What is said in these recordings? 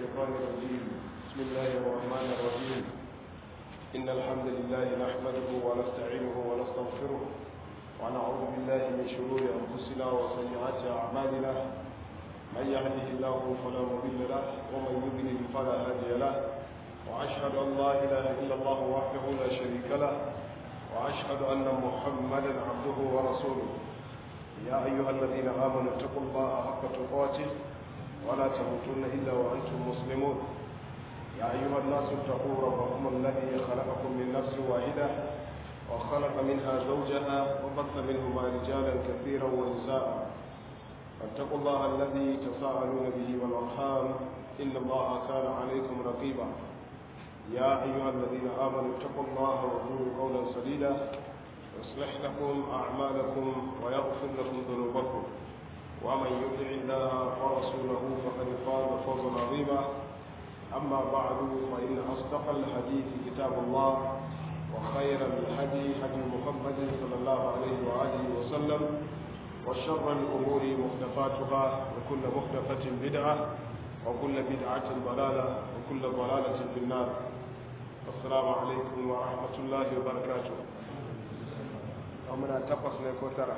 الشيطان الرجيم بسم الله الرحمن الرحيم إن الحمد لله نحمده ونستعينه ونستغفره ونعوذ بالله من شرور أنفسنا وسيئات أعمالنا من يهده الله فلا مضل له ومن يضلل فلا هادي له وأشهد أن لا إله إلا الله وحده لا شريك له وأشهد أن محمدا عبده ورسوله يا أيها الذين آمنوا اتقوا الله حق تقاته ولا تموتن إلا وأنتم مسلمون يا أيها الناس اتقوا ربكم الذي خلقكم من نفس واحدة وخلق منها زوجها وبث منهما رجالا كثيرا ونساء فاتقوا الله الذي تساءلون به والأرحام إن الله كان عليكم رقيبا يا أيها الذين آمنوا اتقوا الله وقولوا قولا سديدا يصلح لكم أعمالكم ويغفر لكم ذنوبكم ومن يطع الله ورسوله فقد فاز فوزا عظيما أما بعد فإن أصدق الحديث كتاب الله وخير الهدي هدي محمد صلى الله عليه وآله وسلم وشر الأمور محدثاتها وكل محدثة بدعة وكل بدعة ضلالة وكل ضلالة في النار السلام عليكم ورحمة الله وبركاته ومن تقص لكوترة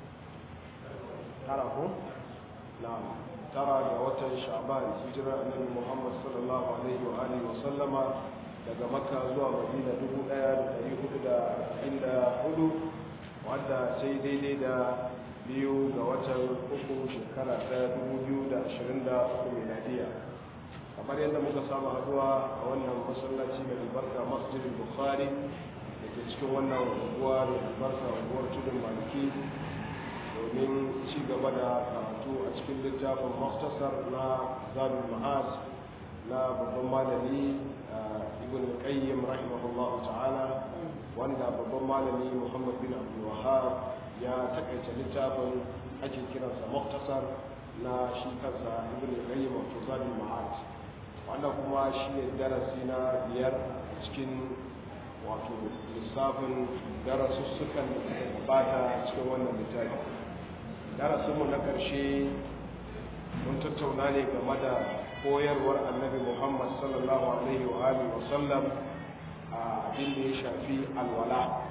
تعرفوا نعم ترى لوتر شعبان هجرة النبي محمد صلى الله عليه وآله وسلم daga makka zuwa madina dubu ɗaya da ɗari hudu da arba'in da hudu wadda sai daidai da biyu ga watan uku shekara ta dubu biyu da ashirin da uku miladiya kamar yadda muka samu haduwa a wannan masallaci mai albarka masjidin bukhari da ke cikin wannan unguwa da albarka unguwar tudun maliki domin ci gaba da karatu a cikin littafin maftasar na zabin ma'az na babban malami ibn qayyim rahimahullahu ta'ala wanda babban malami muhammad bin abdul wahab ya takaice littafin ake kiransa maftasar na shi kansa ibn qayyim wato zabin ma'az wannan kuma shi ne darasi na biyar a cikin wato lissafin darasussukan da suka gabata cikin wannan littafi darasinmu na ƙarshe mun tattauna ne game da koyarwar annabi muhammad sallallahu alaihi wa alihi wa sallam a abin da ya shafi alwala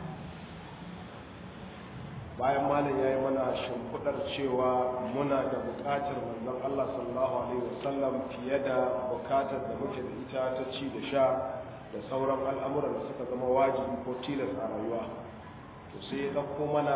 bayan malam ya yi mana shimfiɗar cewa muna da buƙatar manzon allah sallallahu alaihi wa sallam fiye da buƙatar da muke da ita ta ci da sha da sauran al'amuran da suka zama wajibi ko tilas a rayuwa to sai ya ɗauko mana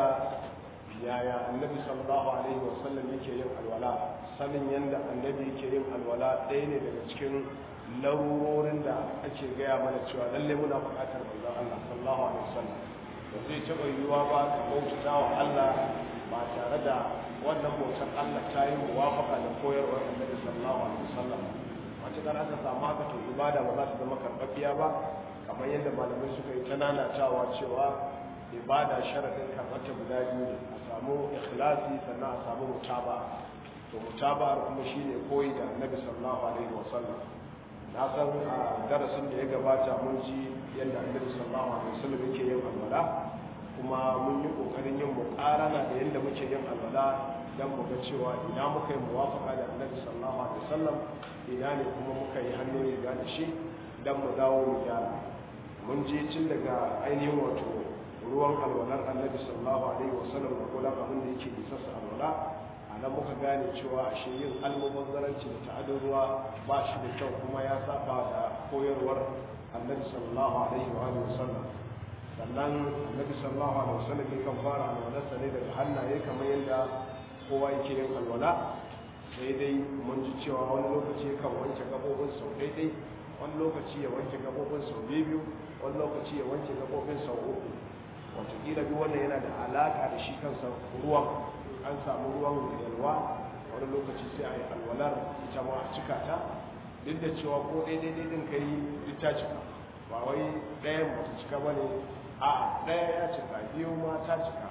yaya annabi sallallahu alaihi wasallam yake yin alwala sanin yadda annabi yake yin alwala ɗaya ne daga cikin larurorin da ake gaya mana cewa lalle muna buƙatar manzon Allah sallallahu alaihi wasallam da zai taɓa yiwuwa ba ka bauta wa Allah ba tare da wannan bautar Allah ta yi muwafaka da koyarwar annabi sallallahu alaihi wasallam matuƙar aka samu haka to ibada ba za ta zama karɓaɓɓiya ba kamar yadda malamai suka yi ta nanatawa cewa ibada sharadin karɓarta guda biyu ne a samu ikhlasi sannan a samu mutaba to mutaba kuma shine koyi da annabi sallallahu alaihi wasallam na san a darasin da ya gabata mun ji yadda annabi sallallahu alaihi wasallam yake yin alwala kuma mun yi kokarin yin muqarana da yadda muke yin alwala dan mu ga cewa ina muka yi muwafaqa da annabi sallallahu alaihi wasallam ina ne kuma muka yi hannu riga da shi dan mu dawo mu gyara mun je tun daga ainihin wato ruwan alwalar annabi sallallahu alaihi wasallam da kula abin da yake isa su alwala a nan muka gane cewa ashe yin almubazzaranci da ta'adin ruwa ba shi da kyau kuma ya saba da koyarwar annabi sallallahu alaihi wa sallam sannan annabi sallallahu alaihi wasallam yakan fara alwalarsa ne daga hannaye kamar yadda kowa yake yin alwala sai dai mun ji cewa wani lokaci kan wanke gabobin sau daidai wani lokaci ya wanke gabobin sau biyu wani lokaci ya wanke gabobin sau uku watakila duk wannan yana da alaka da shi kansa ruwan an samu ruwan da yalwa wani lokaci sai a yi alwalar ita ma a cika ta duk da cewa ko daidai daidai ka yi duk ta cika ba wai ɗayan ba ta cika ba ne a ɗaya ya cika biyu ma ta cika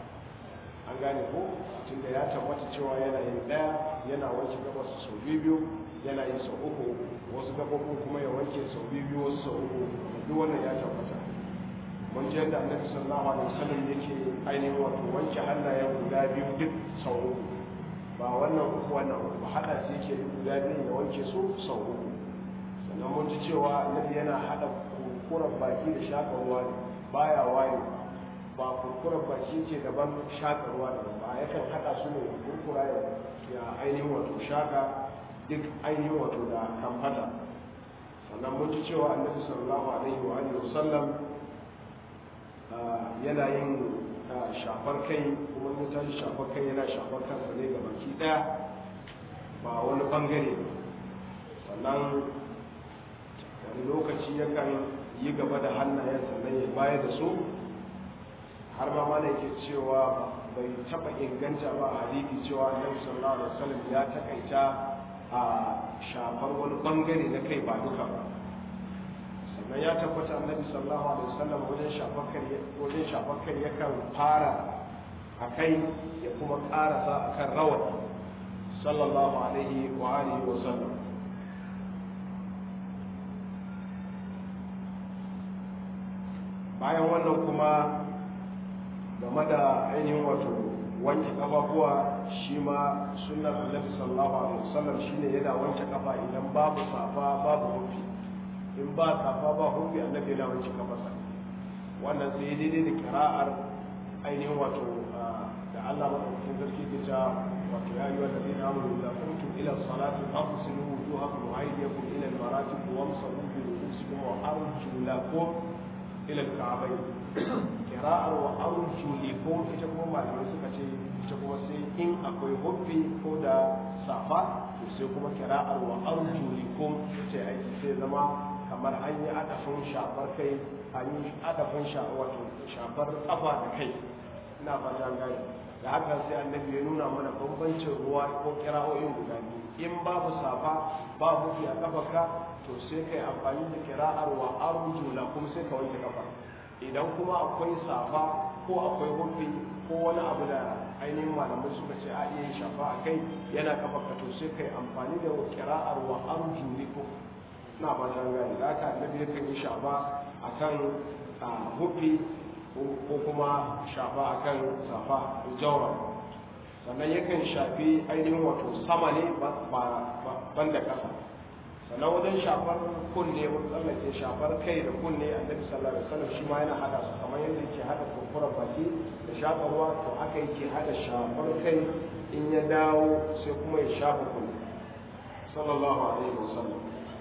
an gane ko tunda ya tabbata cewa yana yin ɗaya yana wanke gabas sau biyu yana yin sau uku wasu gabobin kuma ya wanke sau biyu wasu sau uku duk wannan ya tabbata mun ji yadda annabi sallallahu alaihi wasallam yake ainihin wato wanke hannayen guda biyu duk sau uku ba wannan uku wannan uku ba hada su yake guda biyu ya wanke su sau uku cewa annabi yana hada kurkurar baki da shaka ruwa ne baya waye ba kurkurar baki ce daban shaka ruwa daban ba yakan hada su ne kurkura ya ainihin wato shaka duk ainihin wato da kamfata sannan mun ji cewa annabi sallallahu alaihi wa alihi wasallam yana yin shafar kai kuma ya tashi shafar kai yana shafar kansa ne ga baki daya ba wani bangare sannan wani lokaci yakan yi gaba da hannayen sannan ya baya da su har ma mana yake cewa bai taba inganta ba a hadisi cewa annabi sallallahu alaihi wasallam ya takaita a shafar wani bangare na kai ba duka ba sannan ya tabbata annabi sallallahu alaihi wasallam wajen shafar kai wajen shafar kai yakan fara a kai ya kuma karasa akan rawani sallallahu alaihi wa alihi wa sallam bayan wannan kuma game da ainihin wato wanke kafafuwa shi ma sunnar annabi sallallahu alaihi wasallam shine yana wanke kafa idan babu safa babu hufi in ba safa ba hufi annabi yana wanke kafarsa wannan sai daidai da kira'ar ainihin wato da Allah madaukakin sarki ke cewa wato ya yi wanda zai namu da kuntum ila salati fafsilu wujuhakum wa aydiyakum ila al-marafiq wamsahu bi ru'usikum wa arjulakum ila al-ka'bayn kira'ar wa arjulikum ita kuma malamai suka ce ita kuma sai in akwai hubbi ko da safa to sai kuma kira'ar wa arjulikum ita aiki sai zama kamar an yi adafin shafar kai an yi adafin wato shafar kafa da kai ina fata gani da haka sai annabi ya nuna mana bambancin ruwa ko kira'o'in guda biyu in babu safa babu fi a kafarka to sai kai amfani da kira'ar wa arjula kuma sai ka wanke kafa idan kuma akwai safa ko akwai hufi ko wani abu da ainihin malamai suka ce a iya yin shafa a kai yana kafarka to sai kai amfani da kira'ar wa arjulikum na fatan gani da aka annabi ya kan yi shafa a kan hufi ko kuma shafa a kan safa jaura sannan yakan shafi ainihin wato sama ne ban da ƙasa sannan wajen shafar kunne mun tsallake shafar kai da kunne annabi sallallahu alaihi wasallam shi ma yana hada su kamar yadda yake hada kurkurar baki da shafa ruwa to haka yake hada shafar kai in ya dawo sai kuma ya shafa kunne sallallahu alaihi wasallam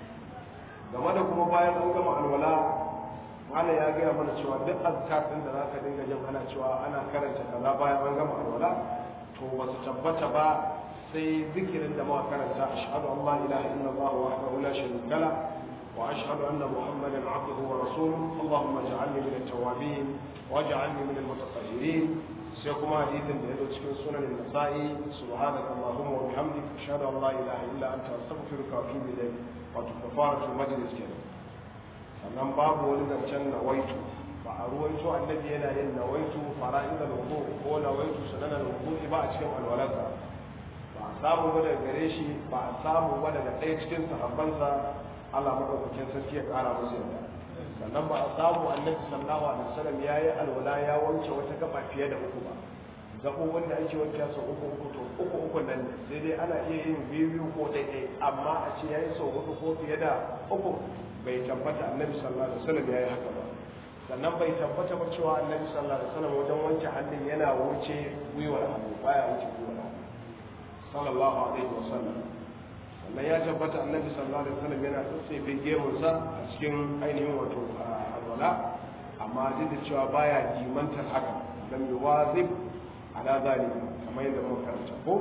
game da kuma bayan an gama alwala malam ya gaya mana cewa duk azkar din da zaka dinga jin ana cewa ana karanta kaza bayan an gama alwala to ba su tabbata ba sai zikirin da muka karanta ashhadu an la ilaha illallah wahdahu la sharika la wa ashhadu anna muhammadan abduhu wa rasuluhu allahumma ij'alni min at-tawwabin waj'alni min al-mutatahhirin sai kuma hadisin da ya zo cikin sunan nasa'i subhanaka allahumma wa bihamdika ashhadu an la ilaha illa anta astaghfiruka wa atubu ilayk wato kafaratul majlis kenan sannan babu wani zancen nawaitu ba a ruwaito annabi yana yin nawaitu fara'idal wudu ko nawaitu sunanan wudu ba a cikin alwalarsa ba a samu ba daga gare shi ba a samu ba daga ɗaya cikin sahabbansa Allah madaukakin sarki ya ƙara musu yadda sannan ba a samu annabi sallallahu alaihi wasallam ya yi alwala ya wanke wata gaba fiye da uku ba gaɓoɓin da ake wanke sau uku uku to uku uku nan ne sai dai ana iya yin biyu biyu ko ɗaiɗai amma a ce ya yi sau hudu ko fiye da uku bai tabbata annabi sallallahu alaihi wasallam ya yi haka ba sannan bai tabbata ba cewa annabi sallallahu alaihi wasallam wajen wanke hannun yana wuce gwiwar hannu baya wuce gwiwar hannu sallallahu alaihi wasallam sannan ya tabbata annabi sallallahu alaihi wasallam yana tsatsefe gemunsa a cikin ainihin wato alwala amma duk da cewa baya jimantar haka lam yuwazib ala zalika kamar yadda muka karanta ko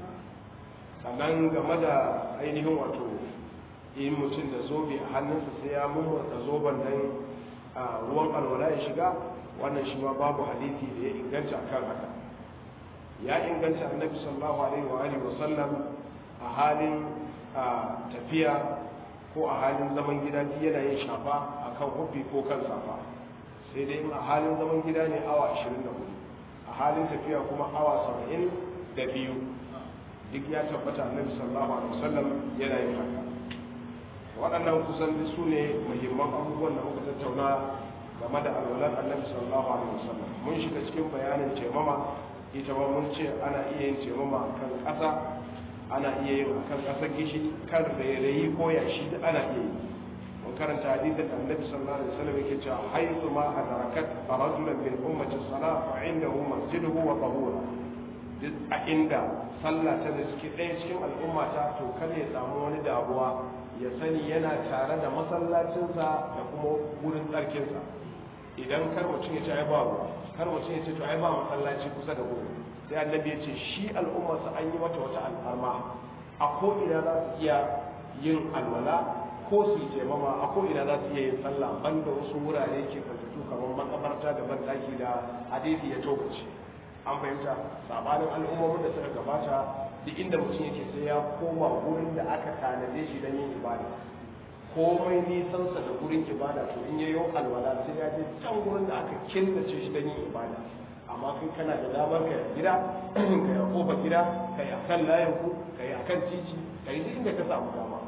sannan game da ainihin wato in mutum da zobe a hannunsa sai ya mummurta zoben nan a ruwan alwala ya shiga wannan shi ma babu hadisi da ya inganta akan haka ya inganta annabi sallallahu alaihi wa alihi wa sallam a halin tafiya ko a halin zaman gida yana yin shafa akan hufi ko kan safa sai dai a halin zaman gida ne awa 24 a halin tafiya kuma awa saba'in da biyu duk ya tabbata annabi sallallahu alaihi wasallam yana yin haka waɗannan kusan su ne muhimman abubuwan da muka tattauna game da alwalar annabi sallallahu alaihi wasallam mun shiga cikin bayanin taimama ita ma mun ce ana iya yin taimama a kan ƙasa ana iya yin a kan ƙasar gishi kan rairayi ko yashi duk ana iya yi mun karanta hadisin da annabi sallallahu alaihi wasallam yake cewa haythu ma adrakat rajulan min ummati salat fa indahu masjiduhu wa tahura duk a inda sallah ta da suke ɗaya cikin al'umma ta to kar ya samu wani damuwa ya sani yana tare da masallacinsa da kuma wurin tsarkinsa idan kar mutum ya ce ai ba ruwa kar mutum ya ce to ai ba masallaci kusa da wurin sai annabi ya ce shi al'ummarsa an yi mata wata alfarma a ko ina za su iya yin alwala ko su yi taimama a ko ina za su iya yin sallah banda wasu wurare ke fatattu kamar makabarta da bandaki da hadisi ya tokace an fahimta sabanin al'ummomin da suka gabata duk inda mutum yake sai ya koma wurin da aka tanade shi don yin ibada komai nisansa da wurin ibada to in yayo alwala sai ya je can wurin da aka killace shi don yin ibada amma kai kana da damar ka gida ka yi a kofar gida ka yi a kan layin ku ka yi a kan titi ka yi duk inda ka samu dama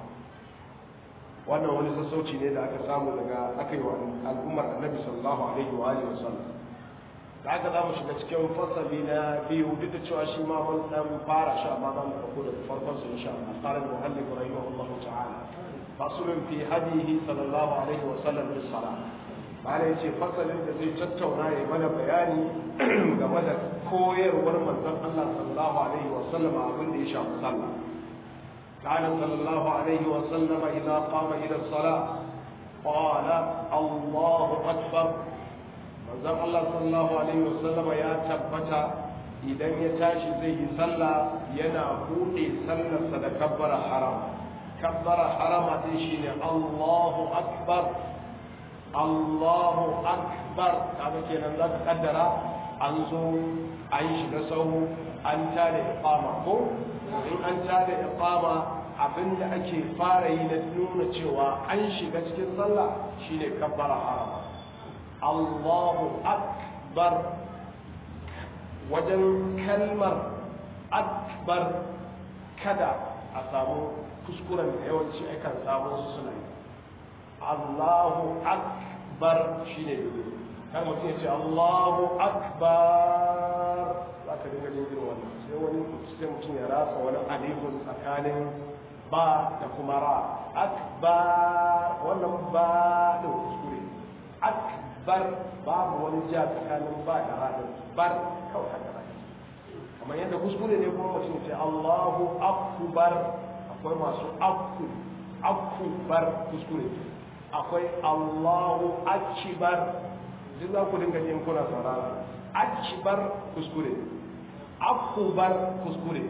wannan wani sassauci ne da aka samu daga aka yi wa al'ummar annabi sallallahu alaihi wa alihi wasallam da aka za mu shiga cikin fasali na biyu duk da cewa shi ma mun dan fara shi amma za mu ɗauko daga farkon su insha Allah qala al-muhallib rahimahullahu ta'ala faslun fi hadihi sallallahu alaihi wa sallam bis salat bala yace fasalin da zai tattauna ya mana bayani game da koyarwar manzon Allah sallallahu alaihi wa sallam abin da ya shafi sallah كان صلى الله عليه وسلم إذا قام إلى الصلاة قال الله أكبر manzon Allah sallallahu alaihi wasallam ya tabbata idan ya tashi zai yi sallah yana buɗe sallarsa da kabbara haram kabbara harama din shine Allahu akbar Allahu akbar kaga kenan zaka kaddara an zo an shiga sahu an tada iqama ko in an tada iqama abinda ake fara yi na nuna cewa an shiga cikin sallah shine kabbara harama Allahu akbar wajen kalmar akbar kada a samu kuskuren da yawanci akan samu su suna yi Allahu akbar shine ne kar mutum ya ce Allahu akbar za ka dinga jin irin wannan sai wani sai mutum ya rasa wani alifun tsakanin ba da kuma ra akbar wannan ba da kuskure akbar babu wani ja tsakanin ba da ra da bar kawai haka ba kamar yadda kuskure ne kuma mutum ya ce Allahu akbar akwai masu akku akbar kuskure akwai Allahu akbar duk za ku dinga yin kuna saurara akbar kuskure akubar kuskure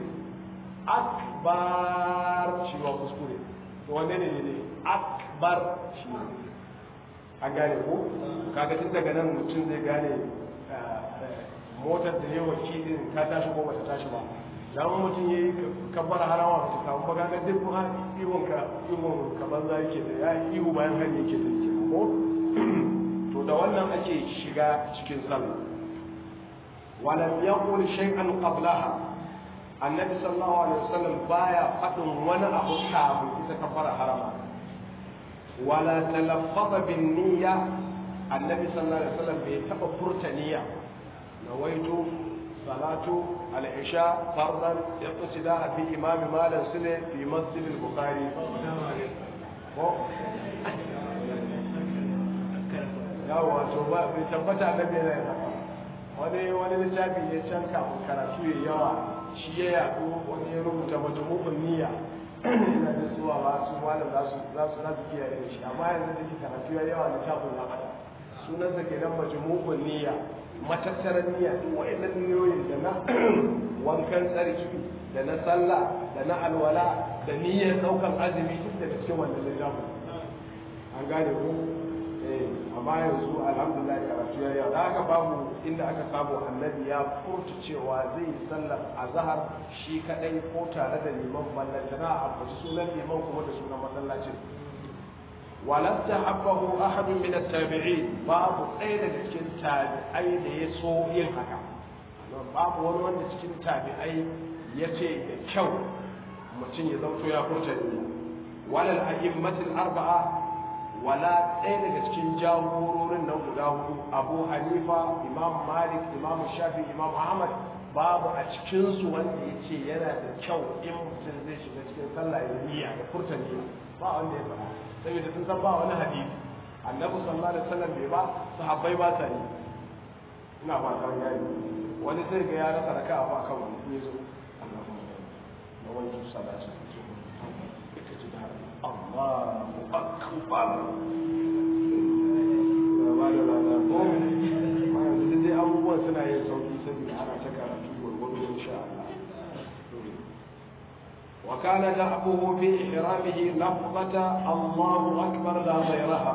akbar shi wa kuskure to wanne ne ne akbar shi ne an gane ko kaga tun daga nan mutum zai gane motar da yawa kidin ta tashi ko bata tashi ba dan mutum yayi kabbar harawa ba ta samu ba kaga duk ha ihun ka ihun ka banza yake da ya ihu bayan hari yake da yake ko to da wannan ake shiga cikin sallah ولم يقل شيئا قبلها النبي صلى الله عليه وسلم بايا فدن وانا ابو كابو اذا كفر حرما ولا تلفظ بالنية النبي صلى الله عليه وسلم بيتبع فرتنية نويت صلاة العشاء فرضا اقتداء بإمام مالا سنة في مسجد البخاري yawa to ba bai tabbata annabi yana yin haka wani wani littafi ne can kafin karatu ya yawa shi ya yaɗu wani ya rubuta majmu'un niyya ina da suwa ba su malam za su za su za su kiyaye da shi amma yanzu da ke karatu ya yawa littafin na hada sunan sa kenan majmu'un niyya matattaran niyya duk wa'annan niyoyin da na wankan tsarki da na sallah da na alwala da niyyar daukan azumi duk daga cikin wannan littafin an gane ko amma yanzu alhamdulillah karatu ya yau da aka babu inda aka samu annabi ya furta cewa zai yi sallar azhar shi kadai ko tare da liman ballantana a ambaci sunan liman kuma da sunan masallacin walam tahabbahu ahadun min at-tabi'in babu ɗaya daga cikin tabi'ai da ya so yin haka babu wani wanda cikin tabi'ai ya ce da kyau mutum ya zauto ya furta ne walal a'immatul arba'a wala ɗaya daga cikin jagororin nan guda hudu abu hanifa imam malik imam shafi imam ahmad babu a cikinsu wanda ya ce yana da kyau in mutum zai shiga cikin sallah ya niyya da furta niyya ba wanda ya faɗa saboda sun san ba wani hadisi annabi sallallahu alaihi wasallam bai ba sahabbai ba sa yi ina fata yayi wani sai ga ya rasa raka'a ba kan wani ne zo Allahumma na wani salatu ka ji da Allahu akbar ba da lada ko ma yanzu dai abubuwan suna yin sauki saboda ana ta karatu gwargwado insha Allah وكان دأبه في إحرامه لفظة الله أكبر لا غيرها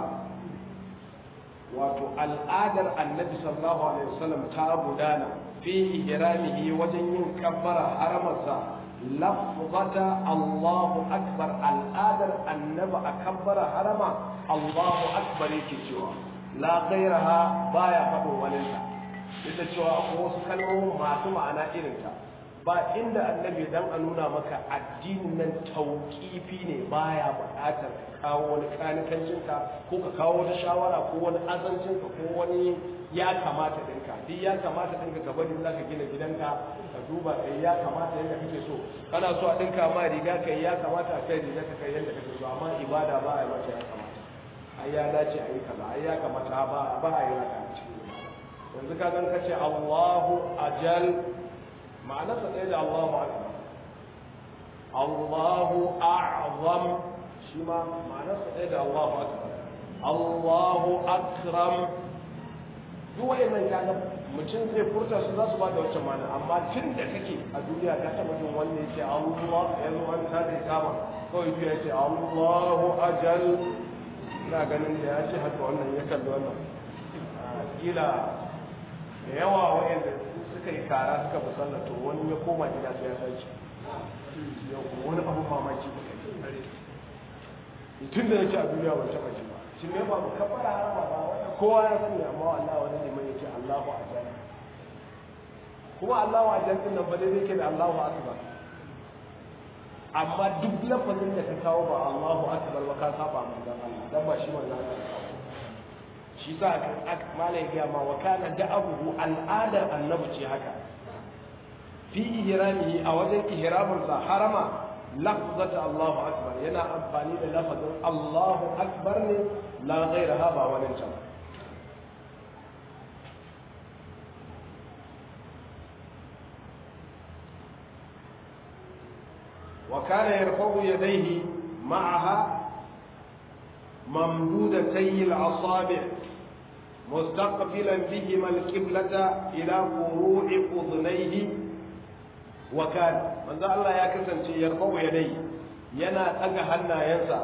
wato al'adar annabi sallallahu alaihi wasallam ta gudana fi ihramihi wajen yin kabbara haramarsa lafzata Allahu akbar al'adar annabi a kabbara harama Allahu akbar yake cewa la ghairaha baya faɗo walinsa duk da cewa akwai wasu kalmomin masu ma'ana irinta ba inda annabi dan a nuna maka addinin nan tauƙifi ne baya buƙatar ka kawo wani kanikancinka ko ka kawo wata shawara ko wani azancinka ko wani ya kamata ɗinka duk ya kamata ɗinka gaba da za ka gina gidanka ka duba ka ya kamata yadda kake so kana so a ɗinka ma riga ka ya kamata a kai riga ka kai yadda kake so amma ibada ba a yi mata ya kamata ai ya dace a yi kaza ai ya kamata ba ba a yi haka a cikin ibada yanzu ka gan ka ce Allahu ajal ma'anarsa ɗaya da Allahu akbar Allahu a'zam shi ma ma'anarsa ɗaya da Allahu akbar Allahu akram duk wayannan kaga mutum zai furta su za su ba da wacce ma'ana amma tun da kake a duniya ka taɓa jin wanda yake Allah ya zo an ta da kama kawai biya ce Allahu ajal ina ganin da ya ce haka wannan ya kalli wannan kila da yawa wayanda suka yi kara suka fi sallah to wani ya koma gida sai ya sace yau wani abu mamaki da kai tun da yake a duniya ban taba ji ba shi ne ba mu kafara harama ba wannan kowa ya sani amma wallahi wani ne mai yake Allahu akbar kuma Allahu akbar din nan ba dai yake da Allahu akbar amma duk lafazin da ka kawo ba Allahu akbar ba ka saba manzon Allah dan ba shi wannan ka kawo shi sa malai ya ma wa kana da'abuhu al'adar annabi ce haka fi ihramihi a wajen ihramin sa harama lafzata Allahu akbar yana amfani da lafazin Allahu akbar ne la ghairaha ba wani can وكان يرفع يديه معها ممدودتي الأصابع مستقبلا بهما القبلة إلى فروع أذنيه وكان من ذا الله يكسن يرفع يديه ينا تغهنا ينسى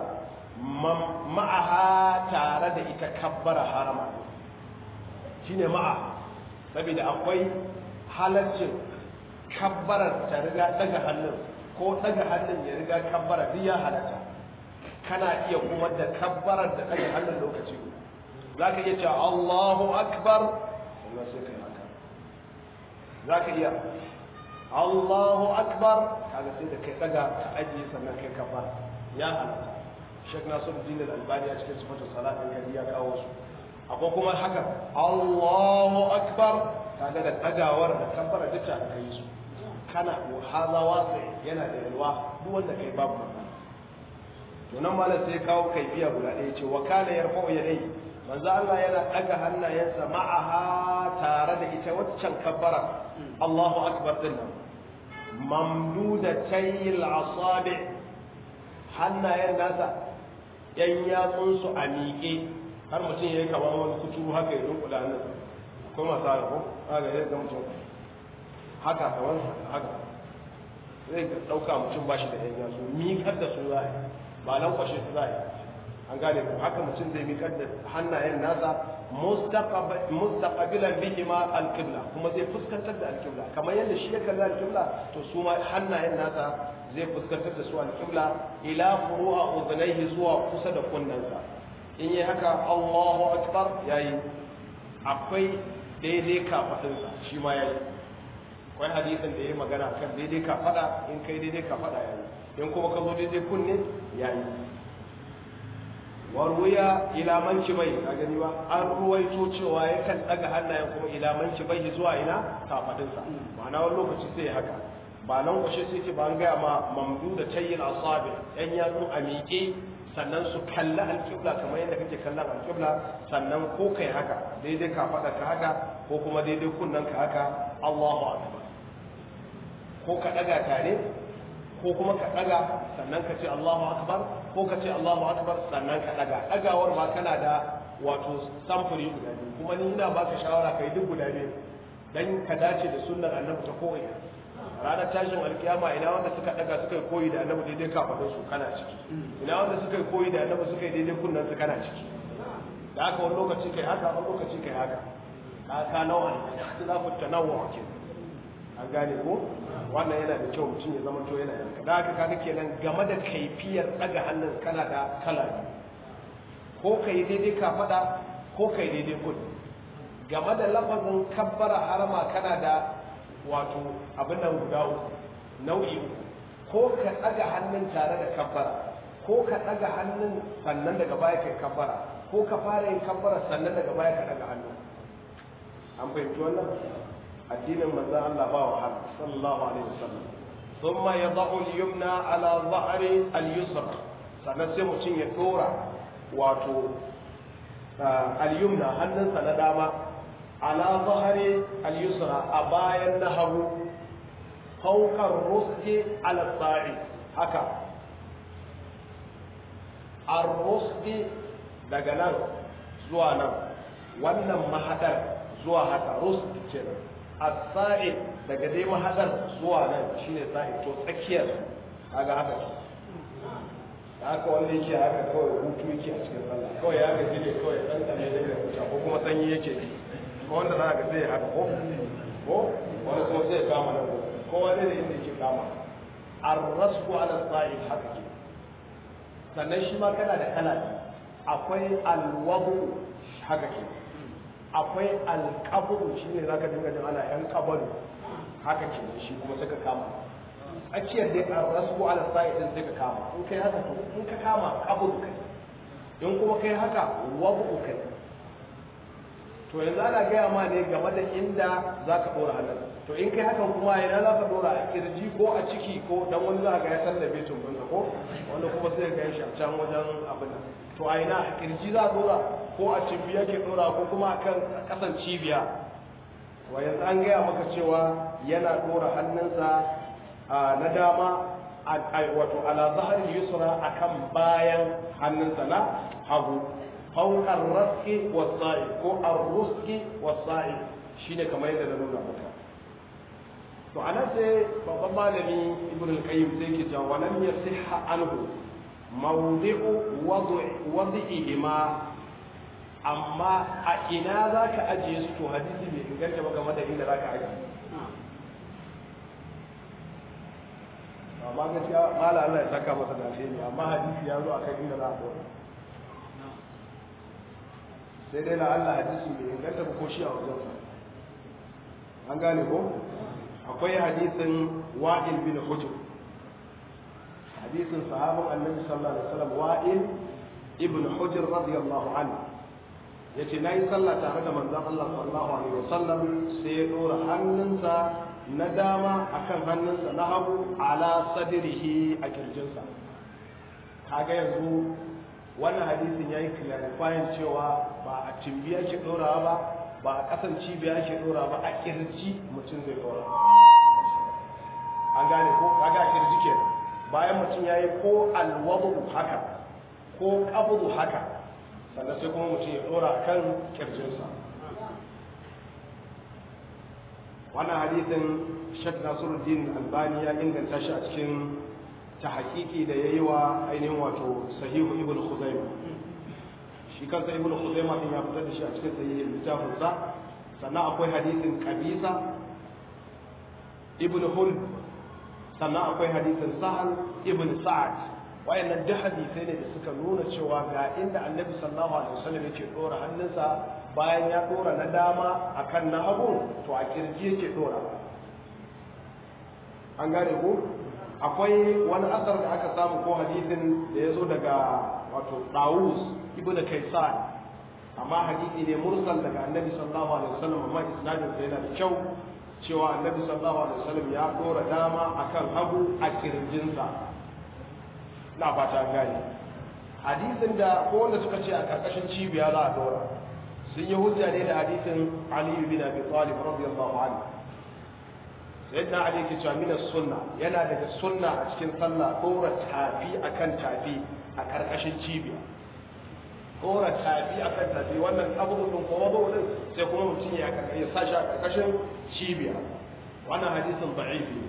معها تارد إتكبر حرما شين معها saboda akwai halaccin kabbarar ta riga daga hannun ko daga hannun ya riga kabbara duk ya halatta kana iya kuma da kabbarar da daga hannun lokaci za ka iya cewa Allahu Akbar sannan sai kai haka za ka iya Allahu Akbar kaga sai da kai daga ka ajiye sannan kai kabbara ya halatta Sheikh Nasiruddin Al-Albani a cikin sifatul salat din kadi ya kawo su akwai kuma haka Allahu Akbar kaga da dagawar da kabbara duka ka yi su kana haza wasa yana da yalwa duk wanda kai babu matsala to nan malam sai kawo kaifiya guda ɗaya ce wa kana yarfa'u yadayhi manzo Allah yana daga hannayensa ma'aha tare da ita waccan kabbara Allahu akbar din nan mamdudatayil asabi hannayen nasa yan yatsun su a miƙe har mutum yayi kamar wani kuturu haka ya dunkula nan akwai masu haka ko haka ya ga mutum haka kamar haka zai ɗauka mutum ba shi da yan yatsu miƙar da su za a yi ba lankwashe su za a yi an gane ko haka mutum zai miƙar da hannayen nasa mustaqabilan bihi ma alqibla kuma zai fuskantar da alqibla kamar yadda shi ya kalla alqibla to su ma hannayen nasa zai fuskantar da su alqibla ila furu'a udhnayhi zuwa kusa da kunnansa in yi haka Allahu akbar yayi akwai daidai kafadinsa shi ma yayi akwai hadisin da ya magana kan daidai kafada in kai daidai kafada yayi in kuma ka zo daidai kunne yayi warwuya ila manci bai ka gani ba an ruwaito cewa yakan daga hannayen kuma ila manci bai zuwa ina kafadinsa ma'ana wani lokaci sai haka ba nan kwashe sai ce ba an gaya ma mamdu da tayyin asabi yan yatsun a miƙe sannan su kalli alƙibla kamar yadda kake kallon alƙibla sannan ko kai haka daidai ka faɗa ka haka ko kuma daidai kunnen ka haka Allahu akbar ko ka ɗaga tare ko kuma ka ɗaga sannan ka ce Allahu akbar ko ka ce Allahu akbar sannan ka ɗaga ɗagawar ma kana da wato samfuri guda biyu kuma ni ina baka shawara kai duk guda biyu dan ka dace da sunnar annabi ta koyi ranar tashin alkiyama ina wanda suka daga suka yi koyi da annabi daidai kafadun su kana ciki ina wanda suka yi koyi da annabi suka yi daidai kunnan su kana ciki da haka wani lokaci kai haka wani lokaci kai haka ka ka nawa ne ikhtilafu tanawwu ke an gane ko wannan yana da kyau mutum ya zama to yana yanka da haka kaga kenan game da kaifiyar daga hannun kana da kala biyu ko kai daidai kafada ko kai daidai kudu game da lafazin kabbara harama kana da wato abin nan guda uku nau'i uku ko ka ɗaga hannun tare da kabbara ko ka ɗaga hannun sannan daga baya kai kabbara ko ka fara yin kabbara sannan daga baya ka ɗaga hannu an fahimci wannan addinin manzo Allah ba wahala sallallahu alaihi wasallam thumma yad'u al-yumna ala dhahri al-yusra sannan sai mutum ya dora wato al-yumna hannunsa na dama على ظهر اليسرى أبايا النهر فوق الرسل على الصاعد هكا الرسل daga nan zuwa nan wannan mahadar zuwa haka rus kenan as-sa'id daga dai mahadar zuwa nan shine sa'id to tsakiyar kaga haka da haka wanda yake haka kawai hutu yake a cikin sallah kawai ya gaji ne kawai dan tsane da ko kuma sanyi yake ko wanda za ka zai haka ko ko wani kuma zai kama nan ko wani da inda yake kama arrasku ala sa'id haka ke sannan shi ma kana da kala akwai alwadu haka ke akwai alqabru shine zaka dinga jin ana yan qabaru haka ke shi kuma sai ka kama tsakiyar dai arrasku ala sa'id din sai ka kama in kai haka to in ka kama qabru kai in kuma kai haka wadu kai to yanzu ana gaya ma ne game da inda za ka ɗora hannun to in kai hakan kuma ina za ka ɗora a kirji ko a ciki ko dan wani za ka ya san da betun banka ko wanda kuma sai ga shi a can wajen abin nan to a ina a kirji za a ɗora ko a cibiya ke ɗora ko kuma a kan ƙasan cibiya to yanzu an gaya maka cewa yana ɗora hannunsa na dama wato ala zahar yusra akan bayan hannunsa na hagu فوق الرزق والصائب ko الرزق والصائب shine kamar yadda na nuna maka to anan sai babban malami ibn al-qayyim sai ke cewa walam yasihha anhu mawdi'u wad'ihima amma a ina zaka ajiye su to hadisi bai inganta ba game da inda zaka ajiye amma gaskiya mala Allah ya saka masa da alheri amma hadisi ya zo akan inda za a dora sai dai na Allah hadisi mai inganta ko shi a wajen an gane ko akwai hadisin wa'il bin hujr hadisin sahabin annabi sallallahu alaihi wasallam wa'il ibn hujr radiyallahu anhu yace nayi sallah tare da manzon Allah sallallahu alaihi wasallam sai ya dora hannunsa na dama akan hannunsa na hagu ala sadrihi a kirjinsa kaga yanzu wannan hadisin ya yi clarifying cewa ba a cimbiya ke ɗorawa ba ba a ƙasan cibiya ke ɗora ba a kirji mutum zai ɗora an gane ko kaga a kirji ke bayan mutum ya yi ko alwadu haka ko ƙabudu haka sannan sai kuma mutum ya ɗora kan kirjinsa wannan hadisin shek nasiruddin albani ya inganta shi a cikin ta hakiki da ya yi wa ainihin wato sahihu ibn khuzaima shi kansa ibn khuzaima din ya fitar da shi a cikin sahihin littafin sa sannan akwai hadisin qabisa ibn hul sannan akwai hadisin sahal ibn sa'ad wayannan duk hadisai ne da suka nuna cewa ga inda annabi sallallahu alaihi wasallam yake dora hannunsa bayan ya dora na dama akan na hagu to a kirji yake dora an gane ko akwai wani asar da aka samu ko hadisin da ya zo daga wato Dawus ibn Kaysan amma hadisi ne mursal daga Annabi sallallahu alaihi wasallam amma isnadin sa yana da kyau cewa Annabi sallallahu alaihi wasallam ya dora dama akan hagu a kirjinsa na fata gani hadisin da ko wanda suka ce a karkashin cibiya za a dora sun yi hujja ne da hadisin Ali bin Abi Talib radiyallahu anhu sayyidina Ali ke cewa mina sunna yana daga sunna a cikin sallah dora tafi akan tafi a karkashin cibiya dora tafi akan tafi wannan abubuwan ko wazo din sai kuma mutum ya ya sashi a karkashin cibiya wannan hadisin da'ifi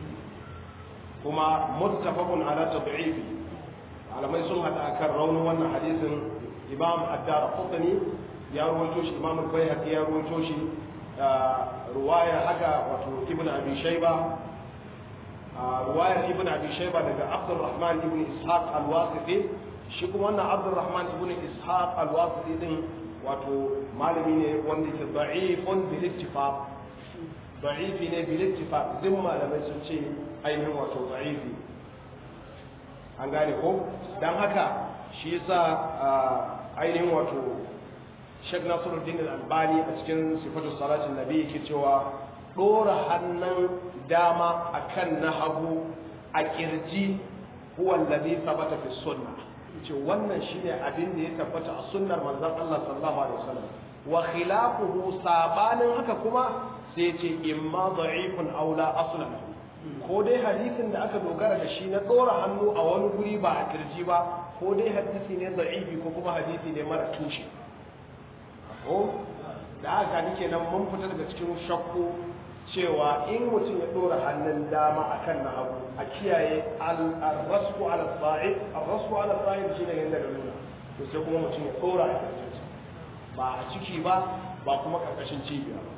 kuma muttafaqun ala tad'ifi malamai sun hada akan raunin wannan hadisin imam ad-darqutni ya rawaito shi imam al-bayhaqi ya rawaito shi ruwaya haka wato ibn abi shayba ruwayar ibn abi shayba daga abdurrahman ibn ishaq al-wasiti shi kuma wannan abdurrahman ibn ishaq al-wasiti din wato malami ne wanda ke da'ifun bil ittifaq da'ifi ne bil ittifaq duk malamai sun ce ainihin wato da'ifi an gane ko dan haka shi yasa ainihin wato Sheikh Nasiruddin Al-Albani a cikin sifatu salatin nabi yake cewa dora hannun dama akan na hagu a kirji huwa alladhi thabata fi sunnah ce wannan shine abin da ya tabbata a sunnar manzon Allah sallallahu alaihi wasallam wa khilafuhu sabanin haka kuma sai ce imma da'ifun aw la aslan ko dai hadisin da aka dogara da shi na dora hannu a wani guri ba a kirji ba ko dai hadisi ne da'ifi ko kuma hadisi ne mara tushe ko da haka nake nan mun fita daga cikin shakku cewa in mutum ya dora hannun dama akan na hagu a kiyaye al-rasku ala sa'id al-rasku ala sa'id shine yanda da nuna to sai kuma mutum ya dora a kirjinsa ba a ciki ba ba kuma karkashin cibiya ba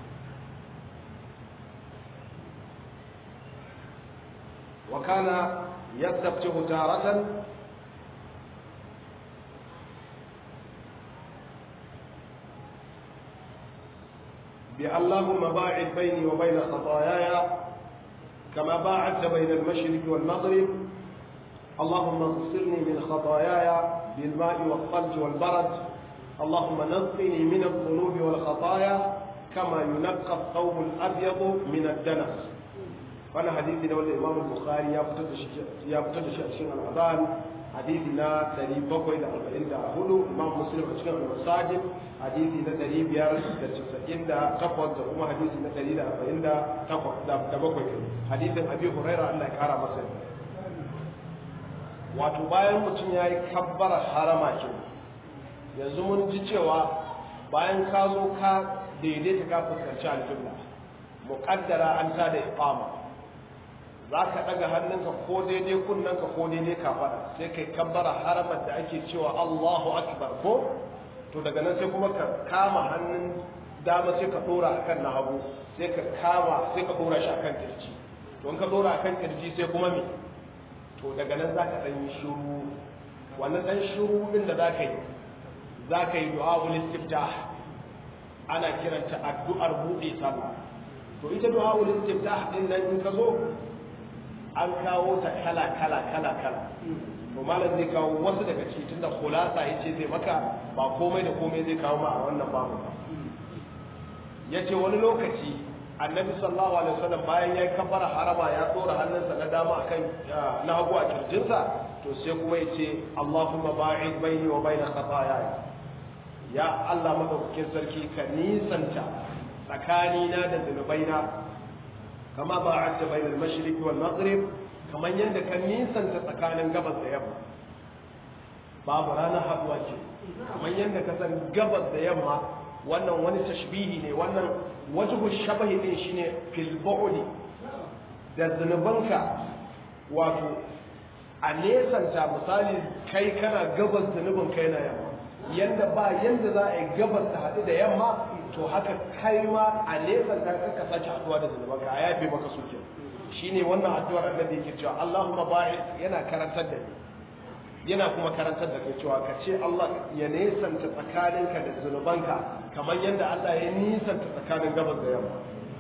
وكان يستفتح تارة اللهم باعد بيني وبين خطاياي كما باعدت بين المشرق والمغرب اللهم اغسلني من خطاياي بالماء والثلج والبرد اللهم نقني من الذنوب والخطايا كما ينقى الثوب الابيض من الدنس وانا حديثي ده wanda Imam Bukhari ya fitar da shi ya fitar da shi a cikin al-Adhan hadisi na 744 Imam Muslim a cikin al-Masajid hadisi na 598 da kuma hadisi na 148 da bakwai hadisin Abi Hurairah Allah ya kara masa wato bayan mutum ya yi kabbara harama ke yanzu mun ji cewa bayan ka zo ka daidaita ka fuskanci alƙibla muƙaddara an ta da iqama za ka ɗaga hannunka ko daidai kunnanka ko daidai kafaɗa sai kai kabbara haramar da ake cewa Allahu akbar ko to daga nan sai kuma ka kama hannun dama sai ka ɗora akan na hagu sai ka kama sai ka ɗora shi akan kirji to in ka ɗora akan kirji sai kuma me to daga nan za ka ɗan yi shiru wannan ɗan shiru ɗin da za ka yi za ka yi du'a ul istiftah ana kiranta addu'ar buɗe sallah to ita du'a ul istiftah ɗin nan in ka zo an kawo ta kala kala kala kala to malam zai kawo wasu daga ciki tunda khulasa yace zai maka ba komai da komai zai kawo ma a wannan babu ba yace wani lokaci annabi sallallahu alaihi wasallam bayan ya kabbara harama ya tsora hannunsa na dama akan na hagu a kirjinsa to sai kuma yace Allahumma ba'id baini wa baina khataaya ya Allah madaukakin sarki ka nisanta tsakanina da zunubaina kama ba'adta bainal mashriq wal maghrib kaman yadda ka nisanta tsakanin gabas da yamma babu ranar haduwa ce kaman yadda ka san gabas da yamma wannan wani tashbihi ne wannan wajhu shabahi din shine fil bu'di da zunubanka wato a nesanta misali kai kana gabas zunubin kai na yamma yanda ba yanda za a yi gabas ta haɗu da yamma to haka kai ma a nesanta ka sake haɗuwa da zunubanka a yafe maka suke shine wannan addu'ar annabi yake cewa Allahumma ba'id yana karantar da ni yana kuma karantar da kai cewa ka ce Allah ya nesanta tsakaninka da zunubanka kamar yadda Allah ya nisanta tsakanin gabas da yamma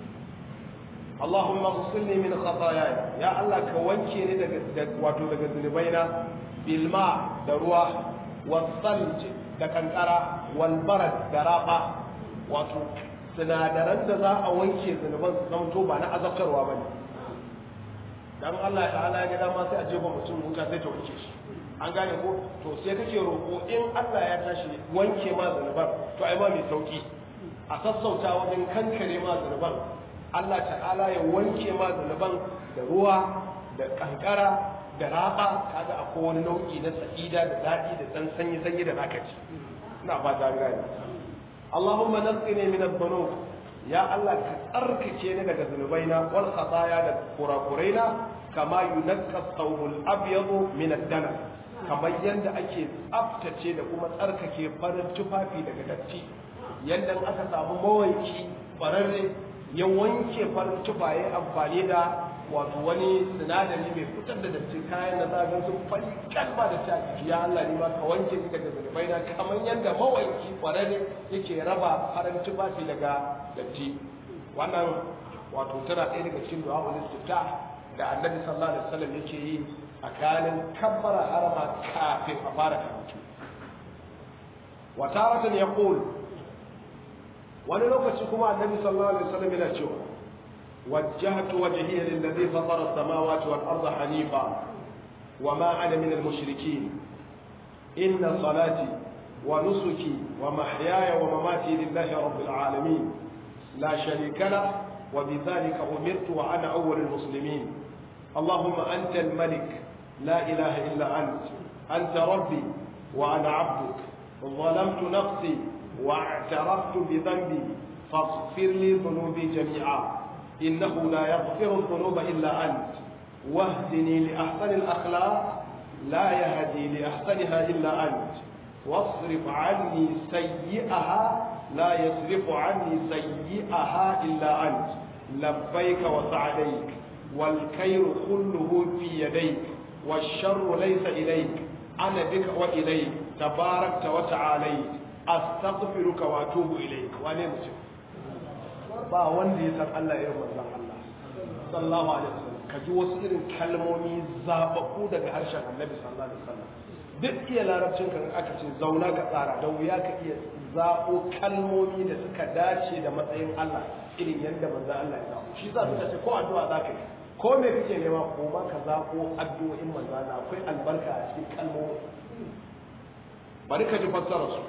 Allahumma ghsilni min khataaya ya Allah ka wanke ni daga wato daga zunubaina bil ma da ruwa wal thalj da kankara wal barad da raba wato sinadaran da za a wanke zunuban su zama ba na azabtarwa bane dan Allah ta'ala ya ga dama sai a jefa mutum wuta sai ta wanke shi an gane ko to sai kake roƙo in Allah ya tashi wanke ma zanuban to ai ma mai sauki a sassauta wajen kankare ma zanuban Allah ta'ala ya wanke ma zanuban da ruwa da kankara da raba kaga akwai wani nau'i na sa'ida da daɗi da dan sanyi sanyi da zaka ci ina fata gane Allahumma naqqini min adh-dhunub ya Allah ka tsarkake ni daga zunubaina wal khataya da kurakuraina kama yunaqqa thawbul abyadu min ad-dana kamar yadda ake tsaftace da kuma tsarkake farin tufafi daga datti yadda aka samu mawanki fararre ya wanke farin tufaye amfani da wato wani sinadari mai fitar da datti kayan da zaga sun fari kalma da ta jiki ya Allah ne ma ka wanke ni daga zunubai na kamar yadda mawanki fararre yake raba farin tufafi daga datti wannan wato tana ɗaya daga cikin du'a ul da annabi sallallahu alaihi wasallam yake yi tsakanin kabbara harama kafin a fara karatu wa taratan yaqul wani lokaci kuma annabi sallallahu alaihi wasallam yana cewa wajjahtu wajhiya lilladhi fatara as-samawati wal arda hanifa wa ma ana min al-mushrikeen inna salati wa nusuki wa mahyaya wa mamati lillahi rabbil alamin la sharika lahu وبذلك أمرت وأنا أول المسلمين اللهم أنت الملك لا إله إلا أنت أنت ربي وأنا عبدك ظلمت نفسي واعترفت بذنبي فاغفر لي ذنوبي جميعا إنه لا يغفر الذنوب إلا أنت واهدني لأحسن الأخلاق لا يهدي لأحسنها إلا أنت واصرف عني سيئها لا يصرف عني سيئها إلا أنت لبيك وسعديك والخير كله في يديك والشر ليس إليك أنا بك وإليك تباركت وتعاليت أستغفرك وأتوب إليك وأنا مسلم ba wanda ya san Allah irin manzon Allah sallallahu alaihi wasallam ka ji wasu irin kalmomi zababbu daga harshen Annabi sallallahu alaihi wasallam duk iya larabcin kan aka ce zauna ka tsara da wuya ka iya zaɓo kalmomi da suka dace da matsayin Allah irin yadda manzon Allah ya zaɓo shi za su ce ko addu'a za ka yi ko me kake nema ko ma ka zaɓo addu'o'in manzon Allah akwai albarka a cikin kalmomi bari ka ji fassara su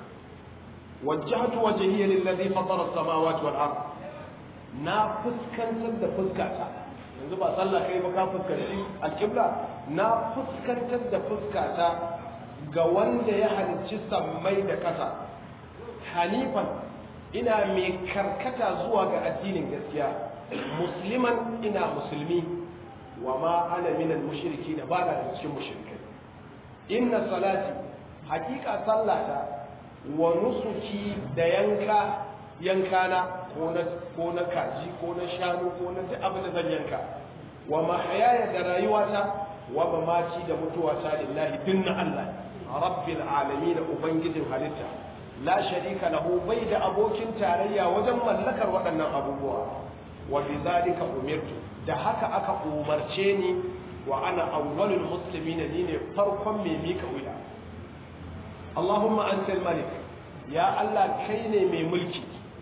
wajjahtu wajhiya lillazi fatara as-samawati wal ard na fuskantar da fuskata yanzu ba sallah kai ba ka fuskanci alƙibla na fuskantar da fuskata ga wanda ya halicci sammai da ƙasa hanifan ina mai karkata zuwa ga addinin gaskiya musliman ina musulmi wa ma ana minal mushriki da ba da cikin mushrikai inna salati hakika sallata wa nusuki da yanka yankana ko na ko na kaji ko na shanu ko na duk abin da zan yanka wa mahayaya da rayuwata wa mamaci da mutuwata lillahi dinna Allah rabbil alamin ubangijin halitta la sharika lahu bai da abokin tarayya wajen mallakar waɗannan abubuwa wa bizalika umirtu da haka aka umarce ni wa ana awwalul muslimin ni ne farkon mai mika wuya Allahumma antal malik ya Allah kai ne mai mulki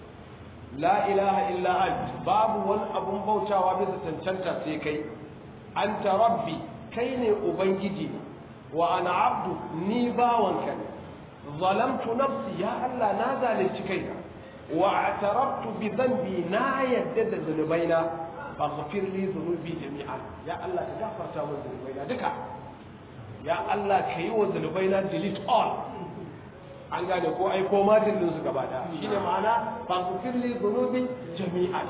la ilaha illa ant babu wani abun bautawa bisa cancanta sai kai anta rabbi kai ne ubangiji wa ana abdu ni bawanka ne zalamtu nafsi ya Allah na zalunci kaina wa atarabtu bi dhanbi na yadda da zunubaina faghfir li dhunubi jami'an ya Allah ka gafarta min zunubaina duka ya Allah ka yi wa zunubaina delete all an gane ko ai ko ma dillin su gaba da shine ma'ana faghfir li dhunubi jami'an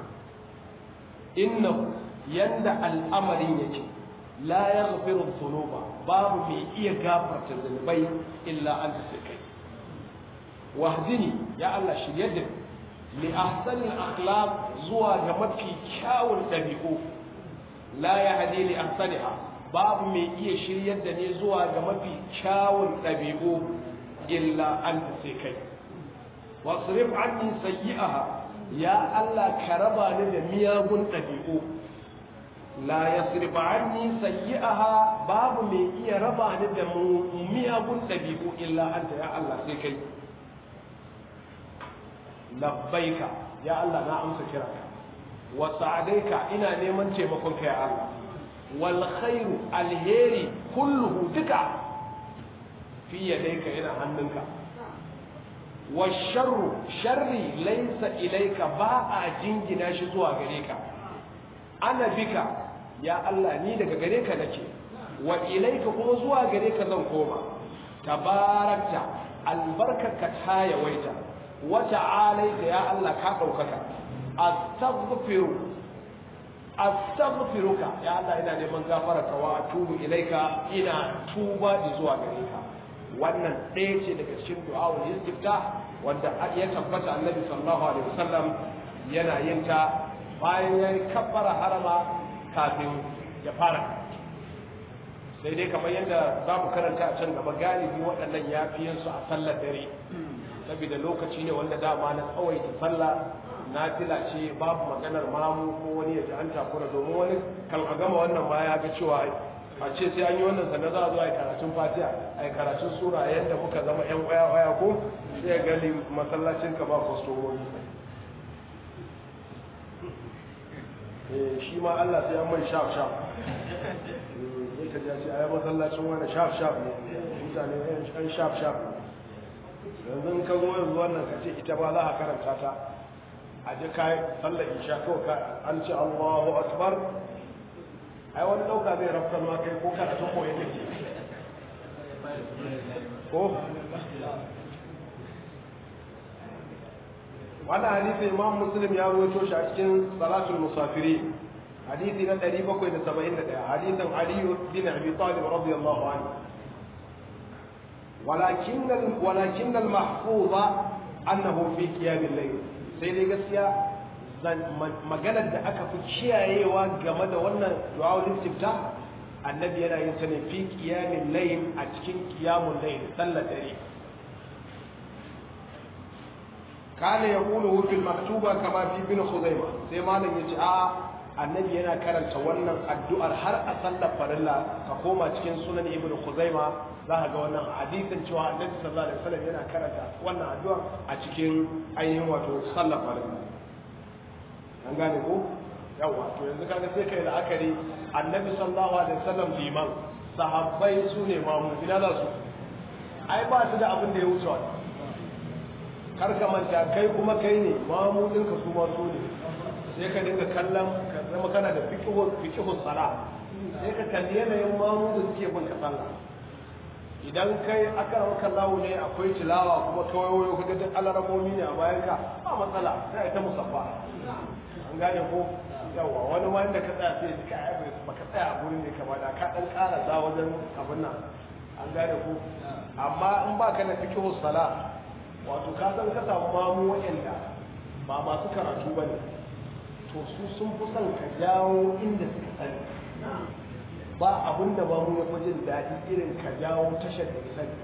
innahu yanda al'amarin yake la yaghfiru dhunuba babu mai iya gafarta zunubai illa anta sai kai wahdini ya Allah shirye da li ahsani al-akhlaq zuwa ga mafi kyawun dabi'u la yahdi li ahsaniha babu mai iya shiryar da ni zuwa ga mafi kyawun dabi'u illa anta sai kai wasrif anni sayyi'aha ya Allah ka raba ni da miyagun dabi'u la yasrif anni sayyi'aha babu mai iya raba ni da miyagun dabi'u illa anta ya Allah sai kai labbaika ya Allah na amsa kiranka wa sa'adaika ina neman taimakon ka ya Allah wal khairu alheri kulluhu duka fi yadayka yana hannunka wa sharru sharri laysa ilayka ba a jingina shi zuwa gare ka ana bika ya Allah ni daga gare ka nake wa ilayka kuma zuwa gare ka zan koma tabarakta albarkaka ta yawaita wa ta'alaita ya Allah ka daukaka astaghfiru astaghfiruka ya Allah ina neman gafararka wa atubu ilaika ina tuba zuwa gare ka wannan ɗaya ce daga cikin du'a'ul istifta wanda ya tabbata annabi sallallahu alaihi wasallam yana yin ta bayan ya kabbara harama kafin ya fara sai dai kamar yadda za mu karanta a can gaba galibi waɗannan ya fi yin su a sallar dare saboda lokaci ne wanda dama na tsawaita sallah nafila ce babu maganar mamu ko wani ya ji an takura domin wani kan a gama wannan ma ya ga cewa a ce sai an yi wannan sannan za a zo a yi karatun fatiha a yi karatun sura yadda muka zama yan waya waya ko sai ya gani masallacin ka ba kwastomomi shi ma Allah sai an mai shaf shaf sai ka ji a yi masallacin wani shaf shaf ne mutane yan shaf shaf yanzu ka zo yanzu wannan ka ce ita ba za a karanta ta a ji kayi sallar isha kawai ka an ce Allahu akbar ai wani dauka zai rafkar ma kai ko karatu ko yake ko wannan hadisi imam muslim ya rawaito shi a cikin salatul musafiri hadisi na 771 hadisin ali bin abi talib radiyallahu anhu ولكن ولكن المحفوظ انه في قيام الليل sai dai gaskiya maganar da aka fi kiyayewa game da wannan du'a istifta annabi yana yin ta ne fi qiyamin layl a cikin qiyamul layl sallar dare kana yaqulu fil maktuba kama fi bin khuzaima sai malam yace a annabi yana karanta wannan addu'ar har a sallar farilla ka koma cikin sunan ibnu khuzaima za ka ga wannan hadisin cewa annabi sallallahu alaihi wasallam yana karanta wannan addu'ar a cikin ainihin wato sallar farilla an gane ko yawa to yanzu kaga sai kai la'akari annabi sallallahu alaihi wasallam liman sahabbai su ne mamu ina za su ai ba su da abin da ya wuce wannan kar ka manta kai kuma kai ne mamu ɗinka su ma su ne sai ka dinga kallon ka zama kana da fikihu sala sai ka kalli yanayin mamu da suke bin ka sallah idan kai aka maka lawo ne akwai tilawa kuma kawai wayo kaga duk alarabomi ne a bayan ka ba matsala sai ta musaffa an gane ko yawa wani ma inda ka tsaya sai ka ai baka tsaya a gurin ne kamar da ka dan karasa wajen abin nan an gane ko amma in baka da fikihu sala wato ka san ka samu mamu waɗanda ba masu karatu ba ne to su sun fi son ka jawo inda suka sani ba abin da mamu ya fi jin daɗi irin ka jawo tashar da ya sani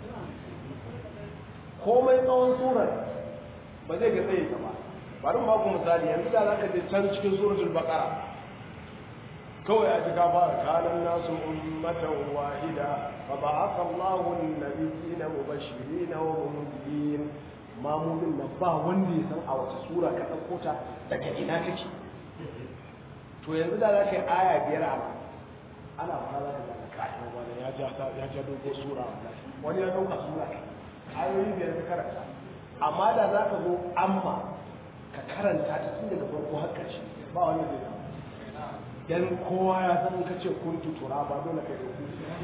komai tsawon surar ba zai ga tsaye ka ba bari mu ku misali yanzu da zaka je can cikin suratul baqara kawai a jika fara kanan nasu ummatan wahida fa ba'atha Allahu an-nabiyina mubashirin wa munzirin mamumin nan ba wanda ya san a wace sura ka dauko ta daga ina kake to yanzu da zaka yi aya biyar a ana fara da kai wani ya ja ya ja dogo sura wani ya dauka sura ayoyi biyar ka karanta amma da zaka zo amma ka karanta ta tun daga farko har ƙarshe ba wani zai samu dan kowa ya san ka ce kun tutura ba dole kai da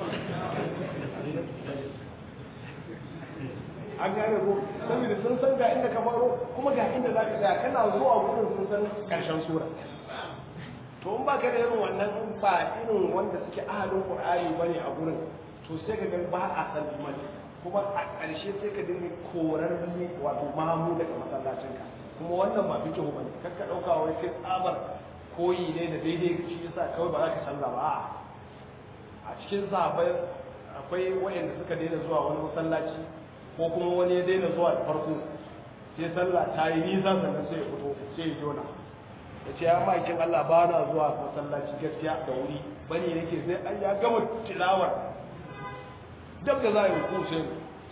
an gane ko saboda sun san ga inda ka faro kuma ga inda za ka tsaya kana zuwa gudun sun san karshen sura to in ba ka da irin wannan in ba irin wanda suke ahalin qur'ani bane a gurin to sai ka ga ba a san imani kuma a ƙarshe sai ka dinga korar wato mamu daga masallacinka kuma wannan ba fikihu bane kar ka dauka wai sai tsabar koyi ne da daidai shi yasa kawai ba za ka canza ba a cikin sahabbai akwai wayanda suka daina zuwa wani masallaci ko kuma wani ya daina zuwa da farko sai sallah ta yi nisa sannan sai ya fito sai ya jona ya ce ya ma'aikin Allah ba na zuwa masallaci gaskiya da wuri bane nake sai an ya gama tilawar dab da za a yi ruku sai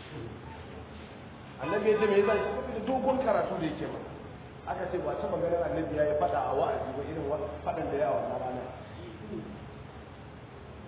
annabi ya ce me yasa shi da dogon karatu da yake mana aka ce ba taɓa ganin annabi ya yi faɗa a wa'azi ba irin faɗan da ya wannan rana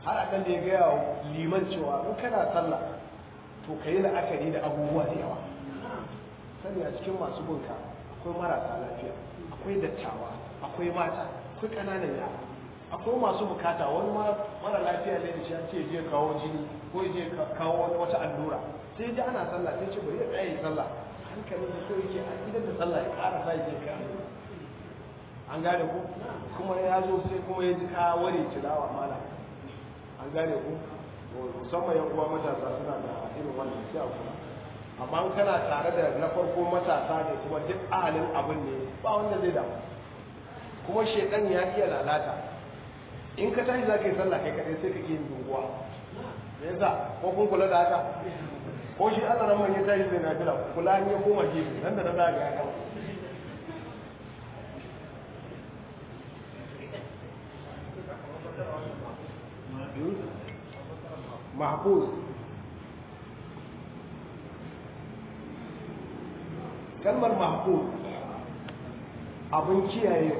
har a da ya gaya wa liman cewa in kana sallah to ka yi la'akari da abubuwa da yawa sani a cikin masu bunka akwai marasa lafiya akwai dattawa akwai mata akwai ƙananan yara akwai masu bukata wani mara lafiya ne da shi an ce je kawo jini ko je kawo wata allura sai ji ana sallah sai ce bari ya tsaye sallah hankalin da so yake a idan da sallah ya ƙara sa yake ka an gane ku kuma ya zo sai kuma ya ji ka ware tilawa mala an gane ku musamman yan uwa matasa suna da irin wannan sai a kula amma in kana tare da na farko matasa ne kuma duk ahalin abin ne ba wanda zai damu kuma shedan ya iya lalata in ka tashi za ka yi sallah kai kadai sai ka iya yin dunguwa me yasa ko kun kula da haka ko shi Allah ran man ya tashi zai na jira kula ne koma gefe nan da nan za ga ya gama mahfuz kalmar mahfuz abin kiyaye